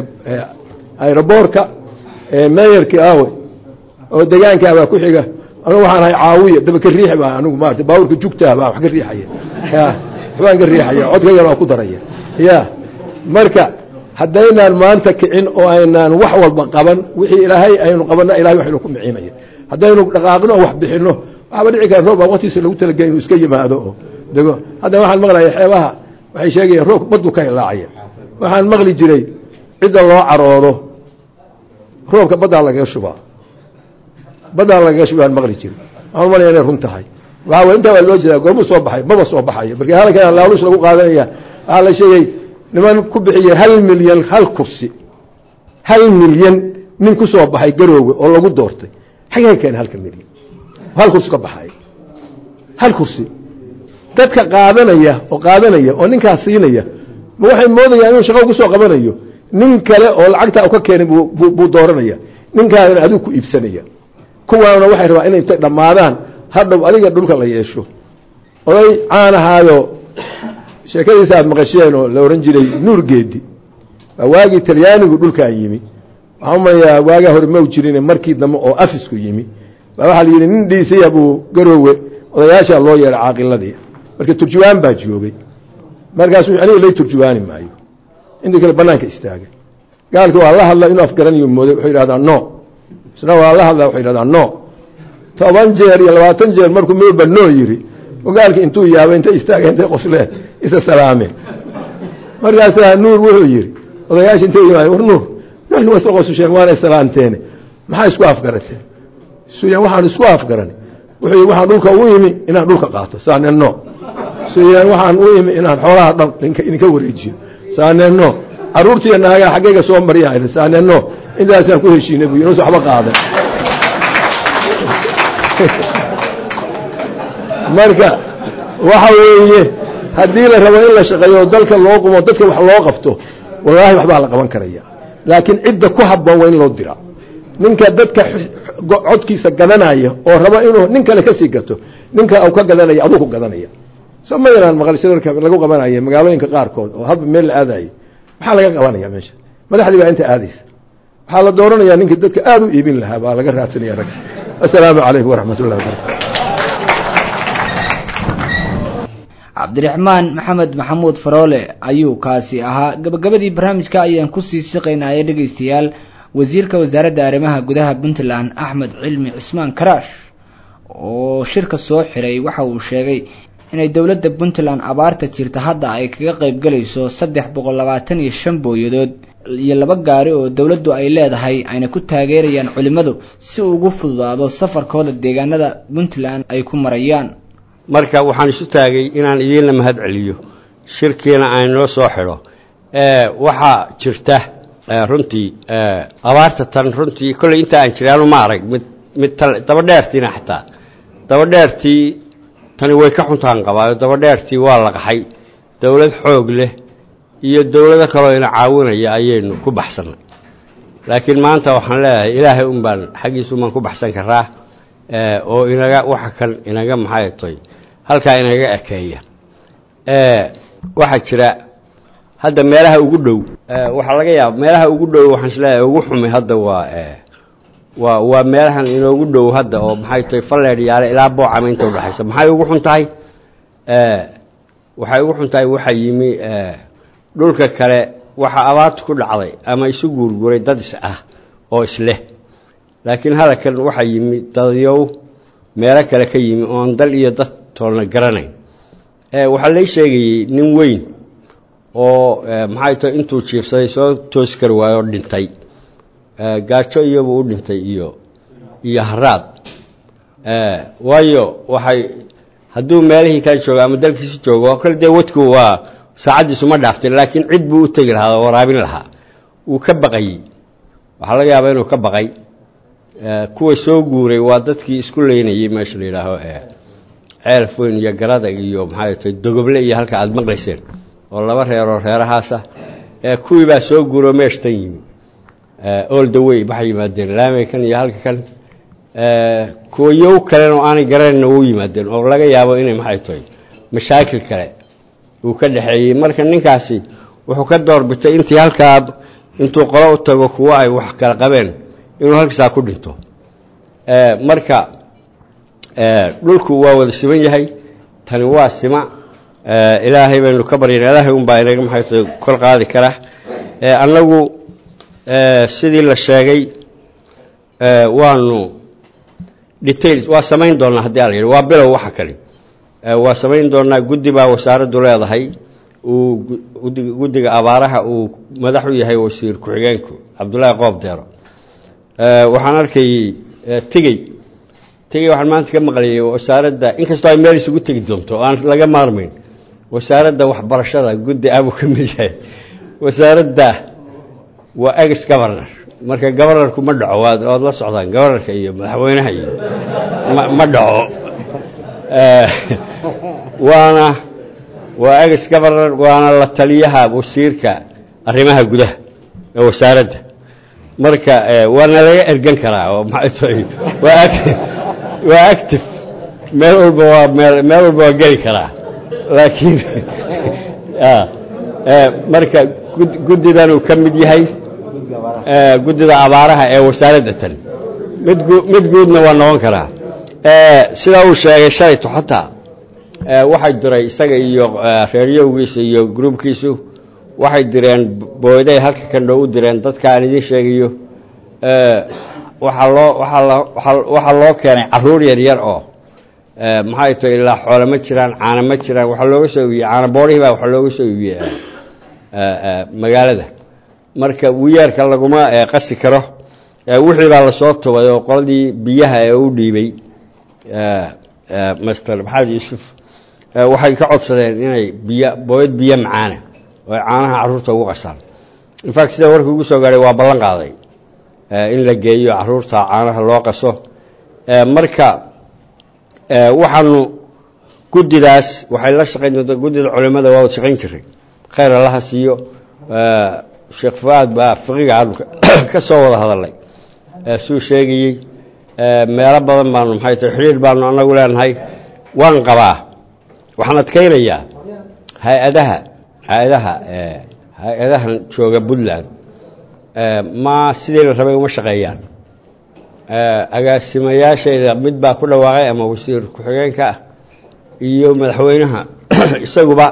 aeroboortka meeyarkii aawe oo degaankaa baa ku xiga anugu waxaan ahay caawiya daba ka riix baa anigu maarata baabuurka jugtaa baa wax ka riixaya ya waxbaan ka riixaya codkaygana waa ku daraya ya marka haddaynaan maanta kicin oo aynaan wax walba qaban wixii ilaahay aynu qabanna ilahay waxaynu ku micinaya haddaynu dhaqaaqno oo wax bixinno waxaaba dhici kara roob baa waqtiisa lagu talagelay inuu iska yimaado oo dego hadda waxaan maqlaya xeebaha waxay sheegayaan roobka baddu ka hilaacaya waxaan maqli jiray cidda loo caroodo roobka baddaa lagaga shubaa baddaa lagaga shubaan maqli jiray waxaan umalaya inay run tahay waxaa way intaa waa loo jeedaa goormuu soo baxay maba soo baxayo markii halkan laaluus lagu qaadanaya waxaa la sheegay niman ku bixiya hal milyan hal kursi hal milyan nin ku soo baxay garoowe oo lagu doortay xagee keena halka milyan hal kursi ka baxay hal kursi dadka qaadanaya oo qaadanaya oo ninkaas siinaya ma waxay moodayaan inuu shaqo ku soo qabanayo nin kale oo lacagtaa u ka keenay buu dooranaya ninkaana adigu ku iibsanaya kuwaana waxay rabaa inay intay dhammaadaan hadhow adiga dhulka la yeesho oday caan ahaayo sheekadiisa aad maqasheen oo la ohan jiray nuur geedi waa waagii talyaanigu dhulkaa yimi waxaan umalayaa waagaa hore mau jirin markii dambe oo afisku yimi baa waxaa la yidhi nin dhiisaya buu garoowe odayaashaa loo yeehay caaqiladii marka turjuwaan baa joogay markaasu aniga lay turjuwaani maayo intii kale banaanka istaagay gaalki waa la hadla inuu afgaranayo mooday wuxuu yidhahdaa no isna waa la hadla wuxuu yidhahdaa no toban jeer iyo labaatan jeer markuu midba no yiri gaalki intuu yaabay intay istaageen intay qosleen isa salaameen markaasaa nuur wuxuu yidhi odayaasha intay yimaadeen war nuur gaalki waa isla qosusheen waanay salaamteene maxaa isku afgarateen suyan waxaan isku afgaranay wuxuu yidhi waxaan dhulka u imi inaan dhulka qaato saaneen no suyan waxaan u imi inaan xoolaha dhan idinka wareejiyo saaneen no caruurtiiyo naagaa xaggayga soo maryaa saaneen no intaasaan ku heshiinay buu inuusa waxba qaadan marka waxa weeye haddii la rabo in la shaqeeyo dalka loo qumo dadka wax loo qabto wallaahi waxbaa la qaban karaya laakiin cidda ku habboon waa in loo diraa ninka dadka codkiisa gadanaya oo raba inuu nin kale kasii gato ninka u ka gadanaya aduu ku gadanaya soo ma yaraan maqal shirarka lagu qabanaya magaalooyinka qaarkood oo halba meel la aadayo maxaa laga qabanaya meesha madaxdii baa inta aadaysa waxaa la dooranaya ninkii dadka aada u iibin lahaa baa laga raadsanaya rag assalaamu calaykum waraxmat ullahi wabarakatu cabdiraxmaan maxamed maxamuud faroole ayuu kaasi ahaa gabagabadii barnaamijka ayaan kusii siqaynaya dhegaystayaal wasiirka wasaaradda arrimaha gudaha puntland axmed cilmi cismaan karaash oo shirka soo xiray waxa uu sheegay inay dowladda puntland abaarta jirta hadda ay kaga qaybgalayso saddex boqol labaatan iyo shan booyadood iyo laba gaari oo dowladdu ay leedahay ayna ku taageerayaan culimmadu si uu ugu fududaado safarkooda deegaanada puntland ay ku marayaan marka waxaan isu taagay inaan idiinla mahad celiyo shirkiina aan noo soo xidho waxaa jirta runtii abaarta tan runtii kolley inta aan jiraanu ma arag mid mid dabadheertiina xataa dabadheertii tani way ka xuntaan qabaayo dabadheertii waa la qaxay dowlad xoog leh iyo dowlado kaloo ina caawinaya ayaynu ku baxsannay laakiin maanta waxaan leeyahay ilaahay un baan xaggiisa umbaan ku baxsan karaa oo inaga waxa kan inaga maxay toy halkaa inaga ekeeya waxaa jira hadda meelaha ugu dhow waxaa laga yaaba meelaha ugu dhow waxaan isleeyahay ugu xumi hadda waa waa waa meelahan inoogu dhow hadda oo maxay tahay falleedh yaale ilaa boocama inta udhexaysa maxay ugu xun tahay waxay ugu xun tahay waxaa yimi dhulka kale waxaa abaartu ku dhacday ama isu guurguuray dad is ah oo isleh laakiin hadalkan waxaa yimi dadyow meelo kale ka yimi oon dal iyo dad toolna garanayn waxaa lay sheegayey nin weyn oo maxay tahay intuu jiifsaday soo toosi kari waayo oo dhintay gaajo iyobuu u dhintay iyo iyo haraad waayo waxay hadduu meelihii kale joogo ama dalkiisi joogo oo kale dee wadku waa saacaddiisu ma dhaaftin laakiin cid buu u tegi lahaa oo waraabin lahaa wuu ka baqayey waxaa laga yaabaa inuu ka baqay kuwa soo guuray waa dadkii isku leynayey meesha la yidhaaho ceel foyn iyo garadag iyo maxay tahay dogoble iyo halka aada maqlayseen oo laba reeroo reerahaasa kuwii baa soo guuroo meeshtan yimi ool dawey waxay yimaadeen laamey kan iyo halka kan kuwa yow kalena oo aanay garanayna wuu yimaadeen oo laga yaabo inay maxay tahay mashaakil kale uu ka dhexeeyey marka ninkaasi wuxuu ka doorbitay intii halkaa intuu qolo u tago kuwo ay wax kala qabeen inuu halkiisaa ku dhinto marka dhulku waa wada siman yahay tani waa sima ilaahay baynu ka baryana ilaahay unbaa inaga maxay tahay kor qaadi kara annagu sidii la sheegay waanu details waa samayn doonnaa haddii ala yidhi waa bilow waxa kale waa samayn doonnaa guddi baa wasaaraddu leedahay uu guddiga abaaraha uu madax u yahay wasiir ku-xigeenku cabdullaahi qoob deero waxaan arkayey tegey tegey waxaan maanta ka maqlayay wasaaradda inkastoo ay meel isugu tegi doonto aan laga maarmayn wasaaradda waxbarashada guddi abuu ka mid yahay wasaaradda waa ex governor marka governorku ma dhaco waad waad la socdaan governorka iyo madaxweynaha iyo ma dhaco waana waa ex governor waana la taliyaha wasiirka arrimaha gudaha ee wasaaradda marka waana laga ergan karaa oo maxay tahay waa waa active meel walba waa meel meel walba waa geli karaa laakiin marka guddidan uu ka mid yahay guddida abaaraha ee wasaaradda tan mid mid guudna waa noqon karaa sidaa uu sheegay shalayto xataa waxay diray isaga iyo reeryowgiisa iyo gruubkiisu waxay direen booyday halka kandho u direen dadka aan idiin sheegayo waxaa loo waxaa loo keenay caruur yar yar oo maxay tahay ilaa xoole ma jiraan caana ma jiraan waxaa looga soo iibiyey caana boorihii baa waxaa looga soo iibiyey magaalada marka wiyeerka laguma qasi karo wixii baa lasoo tubay oo qoladii biyaha ee u dhiibay master maxamed yuusuf waxay ka codsadeen inay biyo booyad biyo macaana oo ay caanaha carruurta ugu qasaan infact sida warkii ugu soo gaadhay waa ballan qaaday in la geeyo carruurta caanaha loo qaso marka waxaanu guddidaas waxay la shaqayn doontaa guddida culimmada waa wad shaqayn jiray khayr allaha siiyo sheekh fuaad baa fiqiga aanu ka soo wada hadalnay suu sheegayey meelo badan baanu maxay tahay xidhiir baanu annagu leenahay waan qabaa waxaan adkaynayaa hay-adaha hay-adaha hay-adahan jooga puntland ma sidii la rabay uma shaqeeyaan agaasimayaashayda mid baa ku dhawaaqay ama wasiir ku-xigeenka ah iyo madaxweynaha isaguba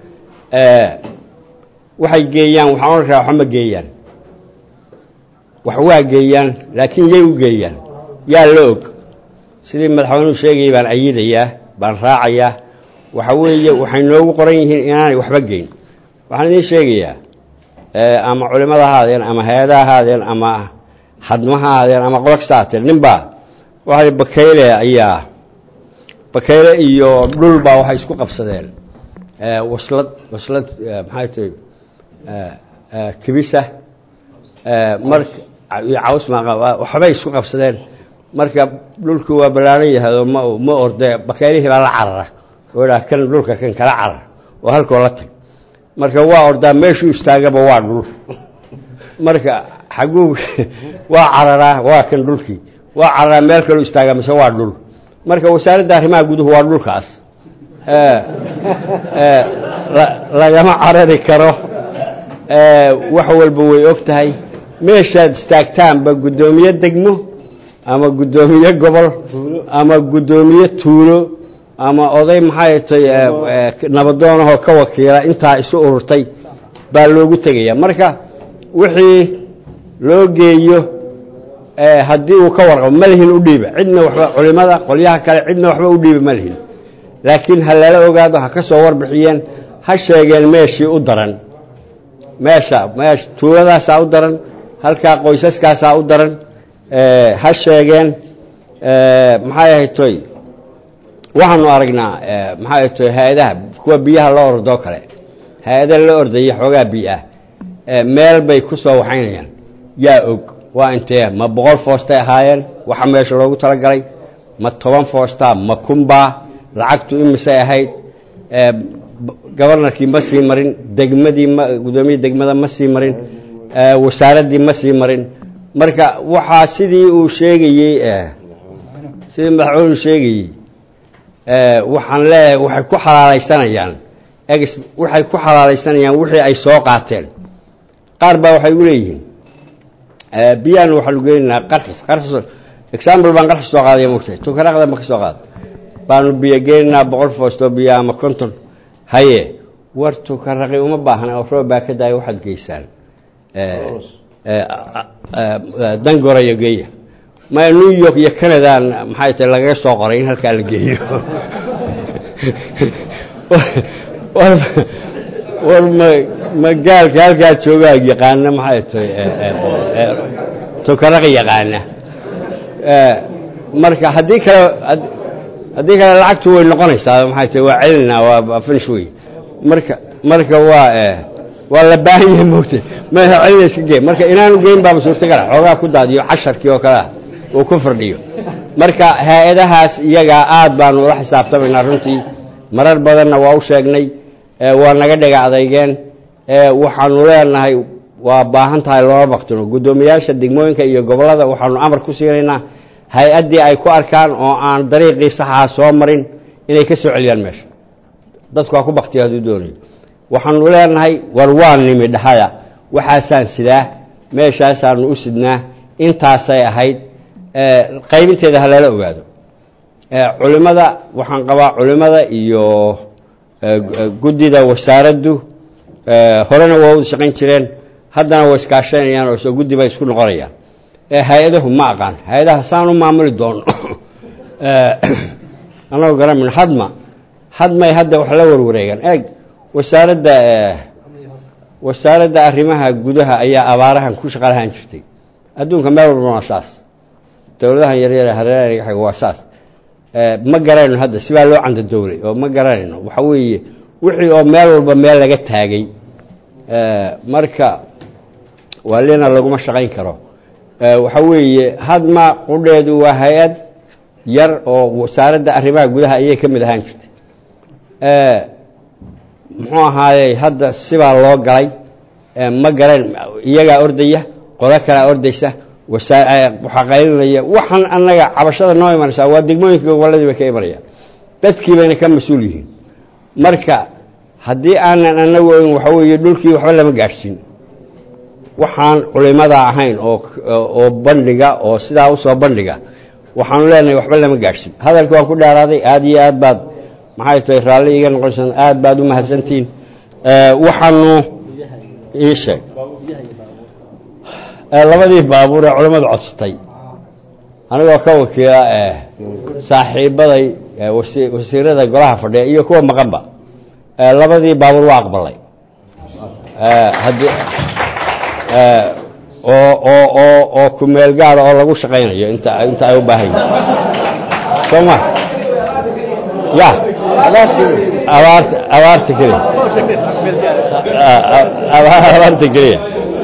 waxay geeyaan waxaan odhan karaa waxba ma geeyaan wax waa geeyaan laakiin yay u geeyaan yaa la og sidii madaxweynuhu sheegayay baan ayidayaa baan raacayaa waxa weeye waxay noogu qoran yihiin inaanay waxba geyn waxaan idiin sheegayaa ama culimada ha ahaadeen ama hay-adaha ha ahaadeen ama hadma ha ahaadeen ama qola kasta ahaatee ninbaa waxaa bakayle ayaa bakayle iyo dhul baa waxay isku qabsadeen waslad waslad maxay tahay kibisa marka iyo caws maaqa waxbay isku qabsadeen marka dhulku waa ballaaran yahay oo ma ma orde bakaylihii baa la carara oo idhaha kan dhulka kan kala carar oo halkoo la tag marka waa ordaa meeshuu istaagaba waa dhul marka xaguu waa cararaa waa kan dhulkii waa cararaa meel kaluu istaagaa mise waa dhul marka wasaaradda arrimaha guduhu waa dhulkaas lagama carari karo wax walba way og tahay meeshaad istaagtaanba guddoomiye degmo ama guddoomiye gobol ama guddoomiye tuulo ama oday maxay tay nabadoonahoo ka wakiila intaa isu ururtay baa loogu tegaya marka wixii loo geeyo haddii uu ka warqabo ma lihin u dhiiba cidna waxba culimada qolyaha kale cidna waxba u dhiiba ma lihin laakiin ha lala ogaado ha ka soo warbixiyeen ha sheegeen meeshii u daran meesha meesha tuuladaasaa u daran halkaa qoysaskaasaa u daran ha sheegeen maxay ahayd toy waxaanu aragnaa maxay ahayd toy hay-adaha kuwa biyaha la ordoo kale hay-ada la ordaya xoogaa biyo ah meel bay ku soo waxaynayaan yaa og waa intee ma boqol foostay ahaayeen waxa meesha loogu talagalay ma toban foostaa ma kunbaa lacagtu imisay ahayd gobarnarkii ma sii marin degmadii ma guddoomiya degmada ma sii marin wasaaraddii ma sii marin marka waxaa sidii uu sheegayey sidii madaxweynu sheegayey waxaan leeyahay waxay ku xalaalaysanayaan ex waxay ku xalaalaysanayaan wixii ay soo qaateen qaar baa waxay u leeyihiin biyahan waxaanu geynaynaa qarxis qarxis example baan qarxis soo qaadaya mogtahay tukaraqda ma ka soo qaada baanu biyo geynaynaa boqol foostoo biyo ama konton haye war tukaraqi uma baahna oo roob baa ka daaya waxaad geysaan dangorayo geeya ma new york iyo canadan maxay tahay lagaga soo qoray in halkaa la geeyo war ma magaalka halkaa joogaa yaqaana maxay tahay tukaraqi yaqaana marka haddii kale haddii kale lacagtu way noqonaysaa maxay tahay waa celinaa waa finish wey marka marka waa waa la baahan yahay moogta madaxa celina iska gee marka inaanu geyn baaba suurtagala xoogaa ku daadiyo casharkii oo kalea uu ku firdhiyo marka hay-adahaas iyagaa aad baanu ula xisaabtamaynaa runtii marar badanna waa u sheegnay waa naga dhega adeygeen waxaanu leenahay waa baahan tahay loola baktino guddoomiyaasha degmooyinka iyo gobollada waxaanu amar ku siinaynaa hay-addii ay ku arkaan oo aan dariiqii saxaha soo marin inay ka soo celiyaan meesha dadku waa ku baktiya hadduu doonayo waxaanu leenahay war waa nimi dhahaya waxaasaan sidaa meeshaasaanu u sidnaa intaasay ahayd qaybinteeda ha lala ogaado culimada waxaan qabaa culimada iyo guddida wasaaraddu horena waa u shaqayn jireen haddana way iskaashanayaan oo soo guddi bay isku noqonayaan hay-adahu ma aqaan hay-adaha saan u maamuli doono anagoo garamin hadma hadmay hadda wax la warwareegaan eeg wasaaradda wasaaradda arrimaha gudaha ayaa abaarahan ku shaqa lahaan jirtay adduunka meel walba waa saas dowladahan yaryar hareeraha waa saas ma garanayno hadda sibaa loo canda dowlay oo ma garanayno waxa weeye wixii oo meel walba meel laga taagay marka waalina laguma shaqayn karo waxa weeye hadma qudheedu waa hay-ad yar oo wasaaradda arrimaha gudaha ayay ka mid ahaan jirtay muxuu ahaayey hadda sibaa loo galay ma garan iyagaa ordaya qodo kalea ordaysa waxaa qaylinaya waxaan annaga cabashada noo imanaysaa waa degmooyinka gobolladii bay ka imanayaan dadkii bayna ka mas-uul yihiin marka haddii aanan anagu oyn waxa weeye dhulkii waxba lama gaadhsiin waxaan culimada ahayn oo oo bandhiga oo sidaa usoo bandhiga waxaanu leenahay waxba lama gaadhsiin hadalka waan ku dheeraaday aada iyo aad baad maxay tahay raalli iga noqonaysaa aad baad u mahadsantihiin waxaanu ii sheeg labadii baabuur ee culimmadu codsatay anigoo ka wakiila saaxiibaday wasiirada golaha fadhiya iyo kuwa maqanba labadii baabuur waa aqbalay haddii oo oo oo oo ku meel gaara oo lagu shaqaynayo inta inta ay u baahan yihin soo ma ya abaarta abaarta keliya abaarta keliya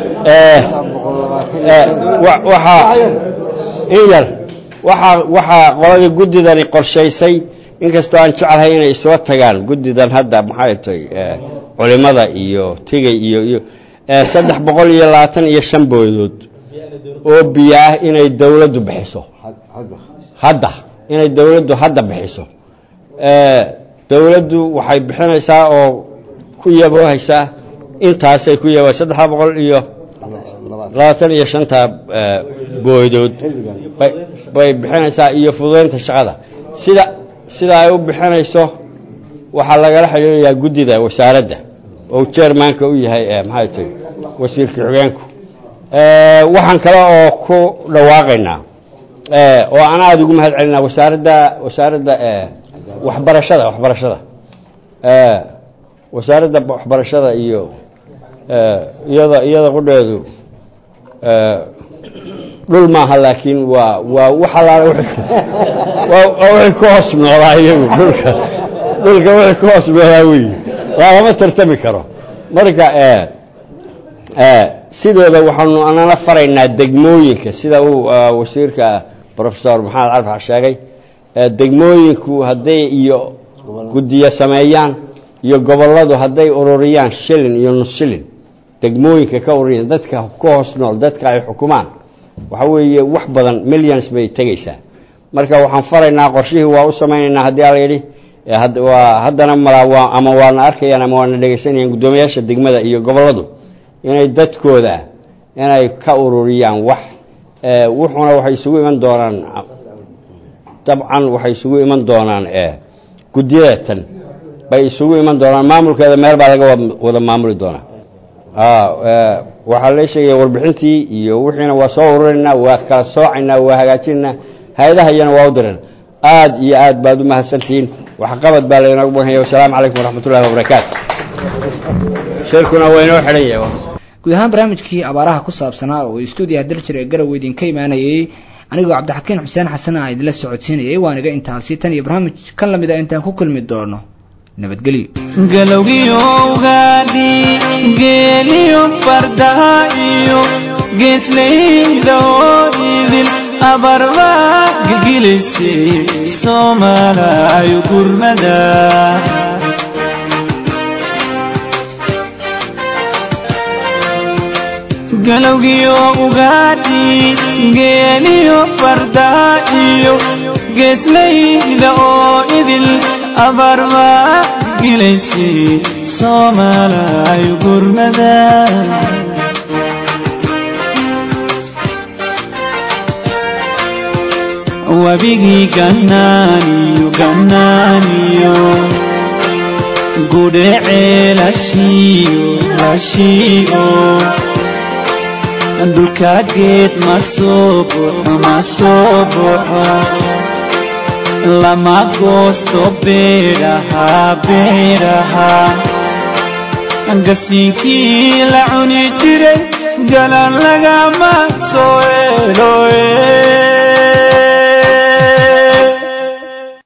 waxaa in yar waxaa waxaa qoladii guddidani qorshaysay inkastoo aan jeclahay inay soo tagaan guddidan hadda maxay tahay culimada iyo tigay iyo iyo saddex boqol iyo labaatan iyo shan boodood oo biyo ah inay dowladdu bixiso hadda inay dowladdu hadda bixiso dowladdu waxay bixinaysaa oo ku yaboohaysaa intaasay ku yabo saddexa boqol iyo labaatan iyo shanta boodood bay bixinaysaa iyo fududaynta shaqada sida sida ay u bixinayso waxaa lagala xidhiirayaa guddida wasaaradda oo jermanka u yahay maxay tahay wasiirka xogeenku waxaan kale oo ku dhawaaqaynaa oo aan aada ugu mahad celinaa wasaaradda wasaaradda waxbarashada waxbarashada wasaaradda waxbarashada iyo iyada iyada qudheedu dhul maaha laakiin waa waa wax allaale waa wixii ku hoos noolaa iyagu dhulka dhulka wixii ku hoos noolaa weyi lagama tartami karo marka sideeda waxaanu anana faraynaa degmooyinka sida uu wasiirka professor maxamed carfax sheegay degmooyinku hadday iyo guddiyo sameeyaan iyo gobolladu hadday ururiyaan shilin iyo nus shilin degmooyinka ka ururiyaan dadka ka hoos nool dadka ay xukumaan waxa weeye wax badan millions bay tegaysaa marka waxaan faraynaa qorshihii waa u samaynaynaa haddii ala yidhi waa haddana malaa ama waana arkayaan ama waana dhegaysanayaan guddoomiyaasha degmada iyo gobolladu inay dadkooda inay ka ururiyaan wax wuxuuna waxay isugu iman doonaan dabcan waxay isugu iman doonaan guddiyadatan bay isugu iman doonaan maamulkeeda meel baa laga wada maamuli doonaa waxaa la sheegaya warbixintii iyo wixiina waa soo ururaynaa waa kala soocaynaa waa hagaajinaynaa hay-adaha iyana waa u diran aad iyo aad baad u mahadsantihiin waxqabad baa laynoogu baganaya wasalaamu calaykum waraxmat ullahi wabarakaatu shirkuna waa inoo xidhan yahay guud ahaan barnaamijkii abaaraha ku saabsanaa oo stuudiyaha daljir ee garowe idinka imaanayay anigoo cabdixakiin xuseen xasan a idinla socodsiinayay waaniga intaasi tan iyo barnaamij kan lamid a intaan ku kulmi doono nabadgelyo galowgiyo ugaadhi geeliyo fardaha iyo geeslayda oo idil abarba gilgilaysay soomaalayo gurmada galowgiyo ugaadhi geeliyo fardaha iyo geeslayda oo idil abarba gilaysay soomaalayo gurmada wabigii gannaaniyo gannaaniyo gudhecee lashiiyo lashiiyo dhulka geed ma soo buxo ma soo buxo lama goosto beedhaha beedhaha gasiinkii la cuni jiray galan lagama soo eloe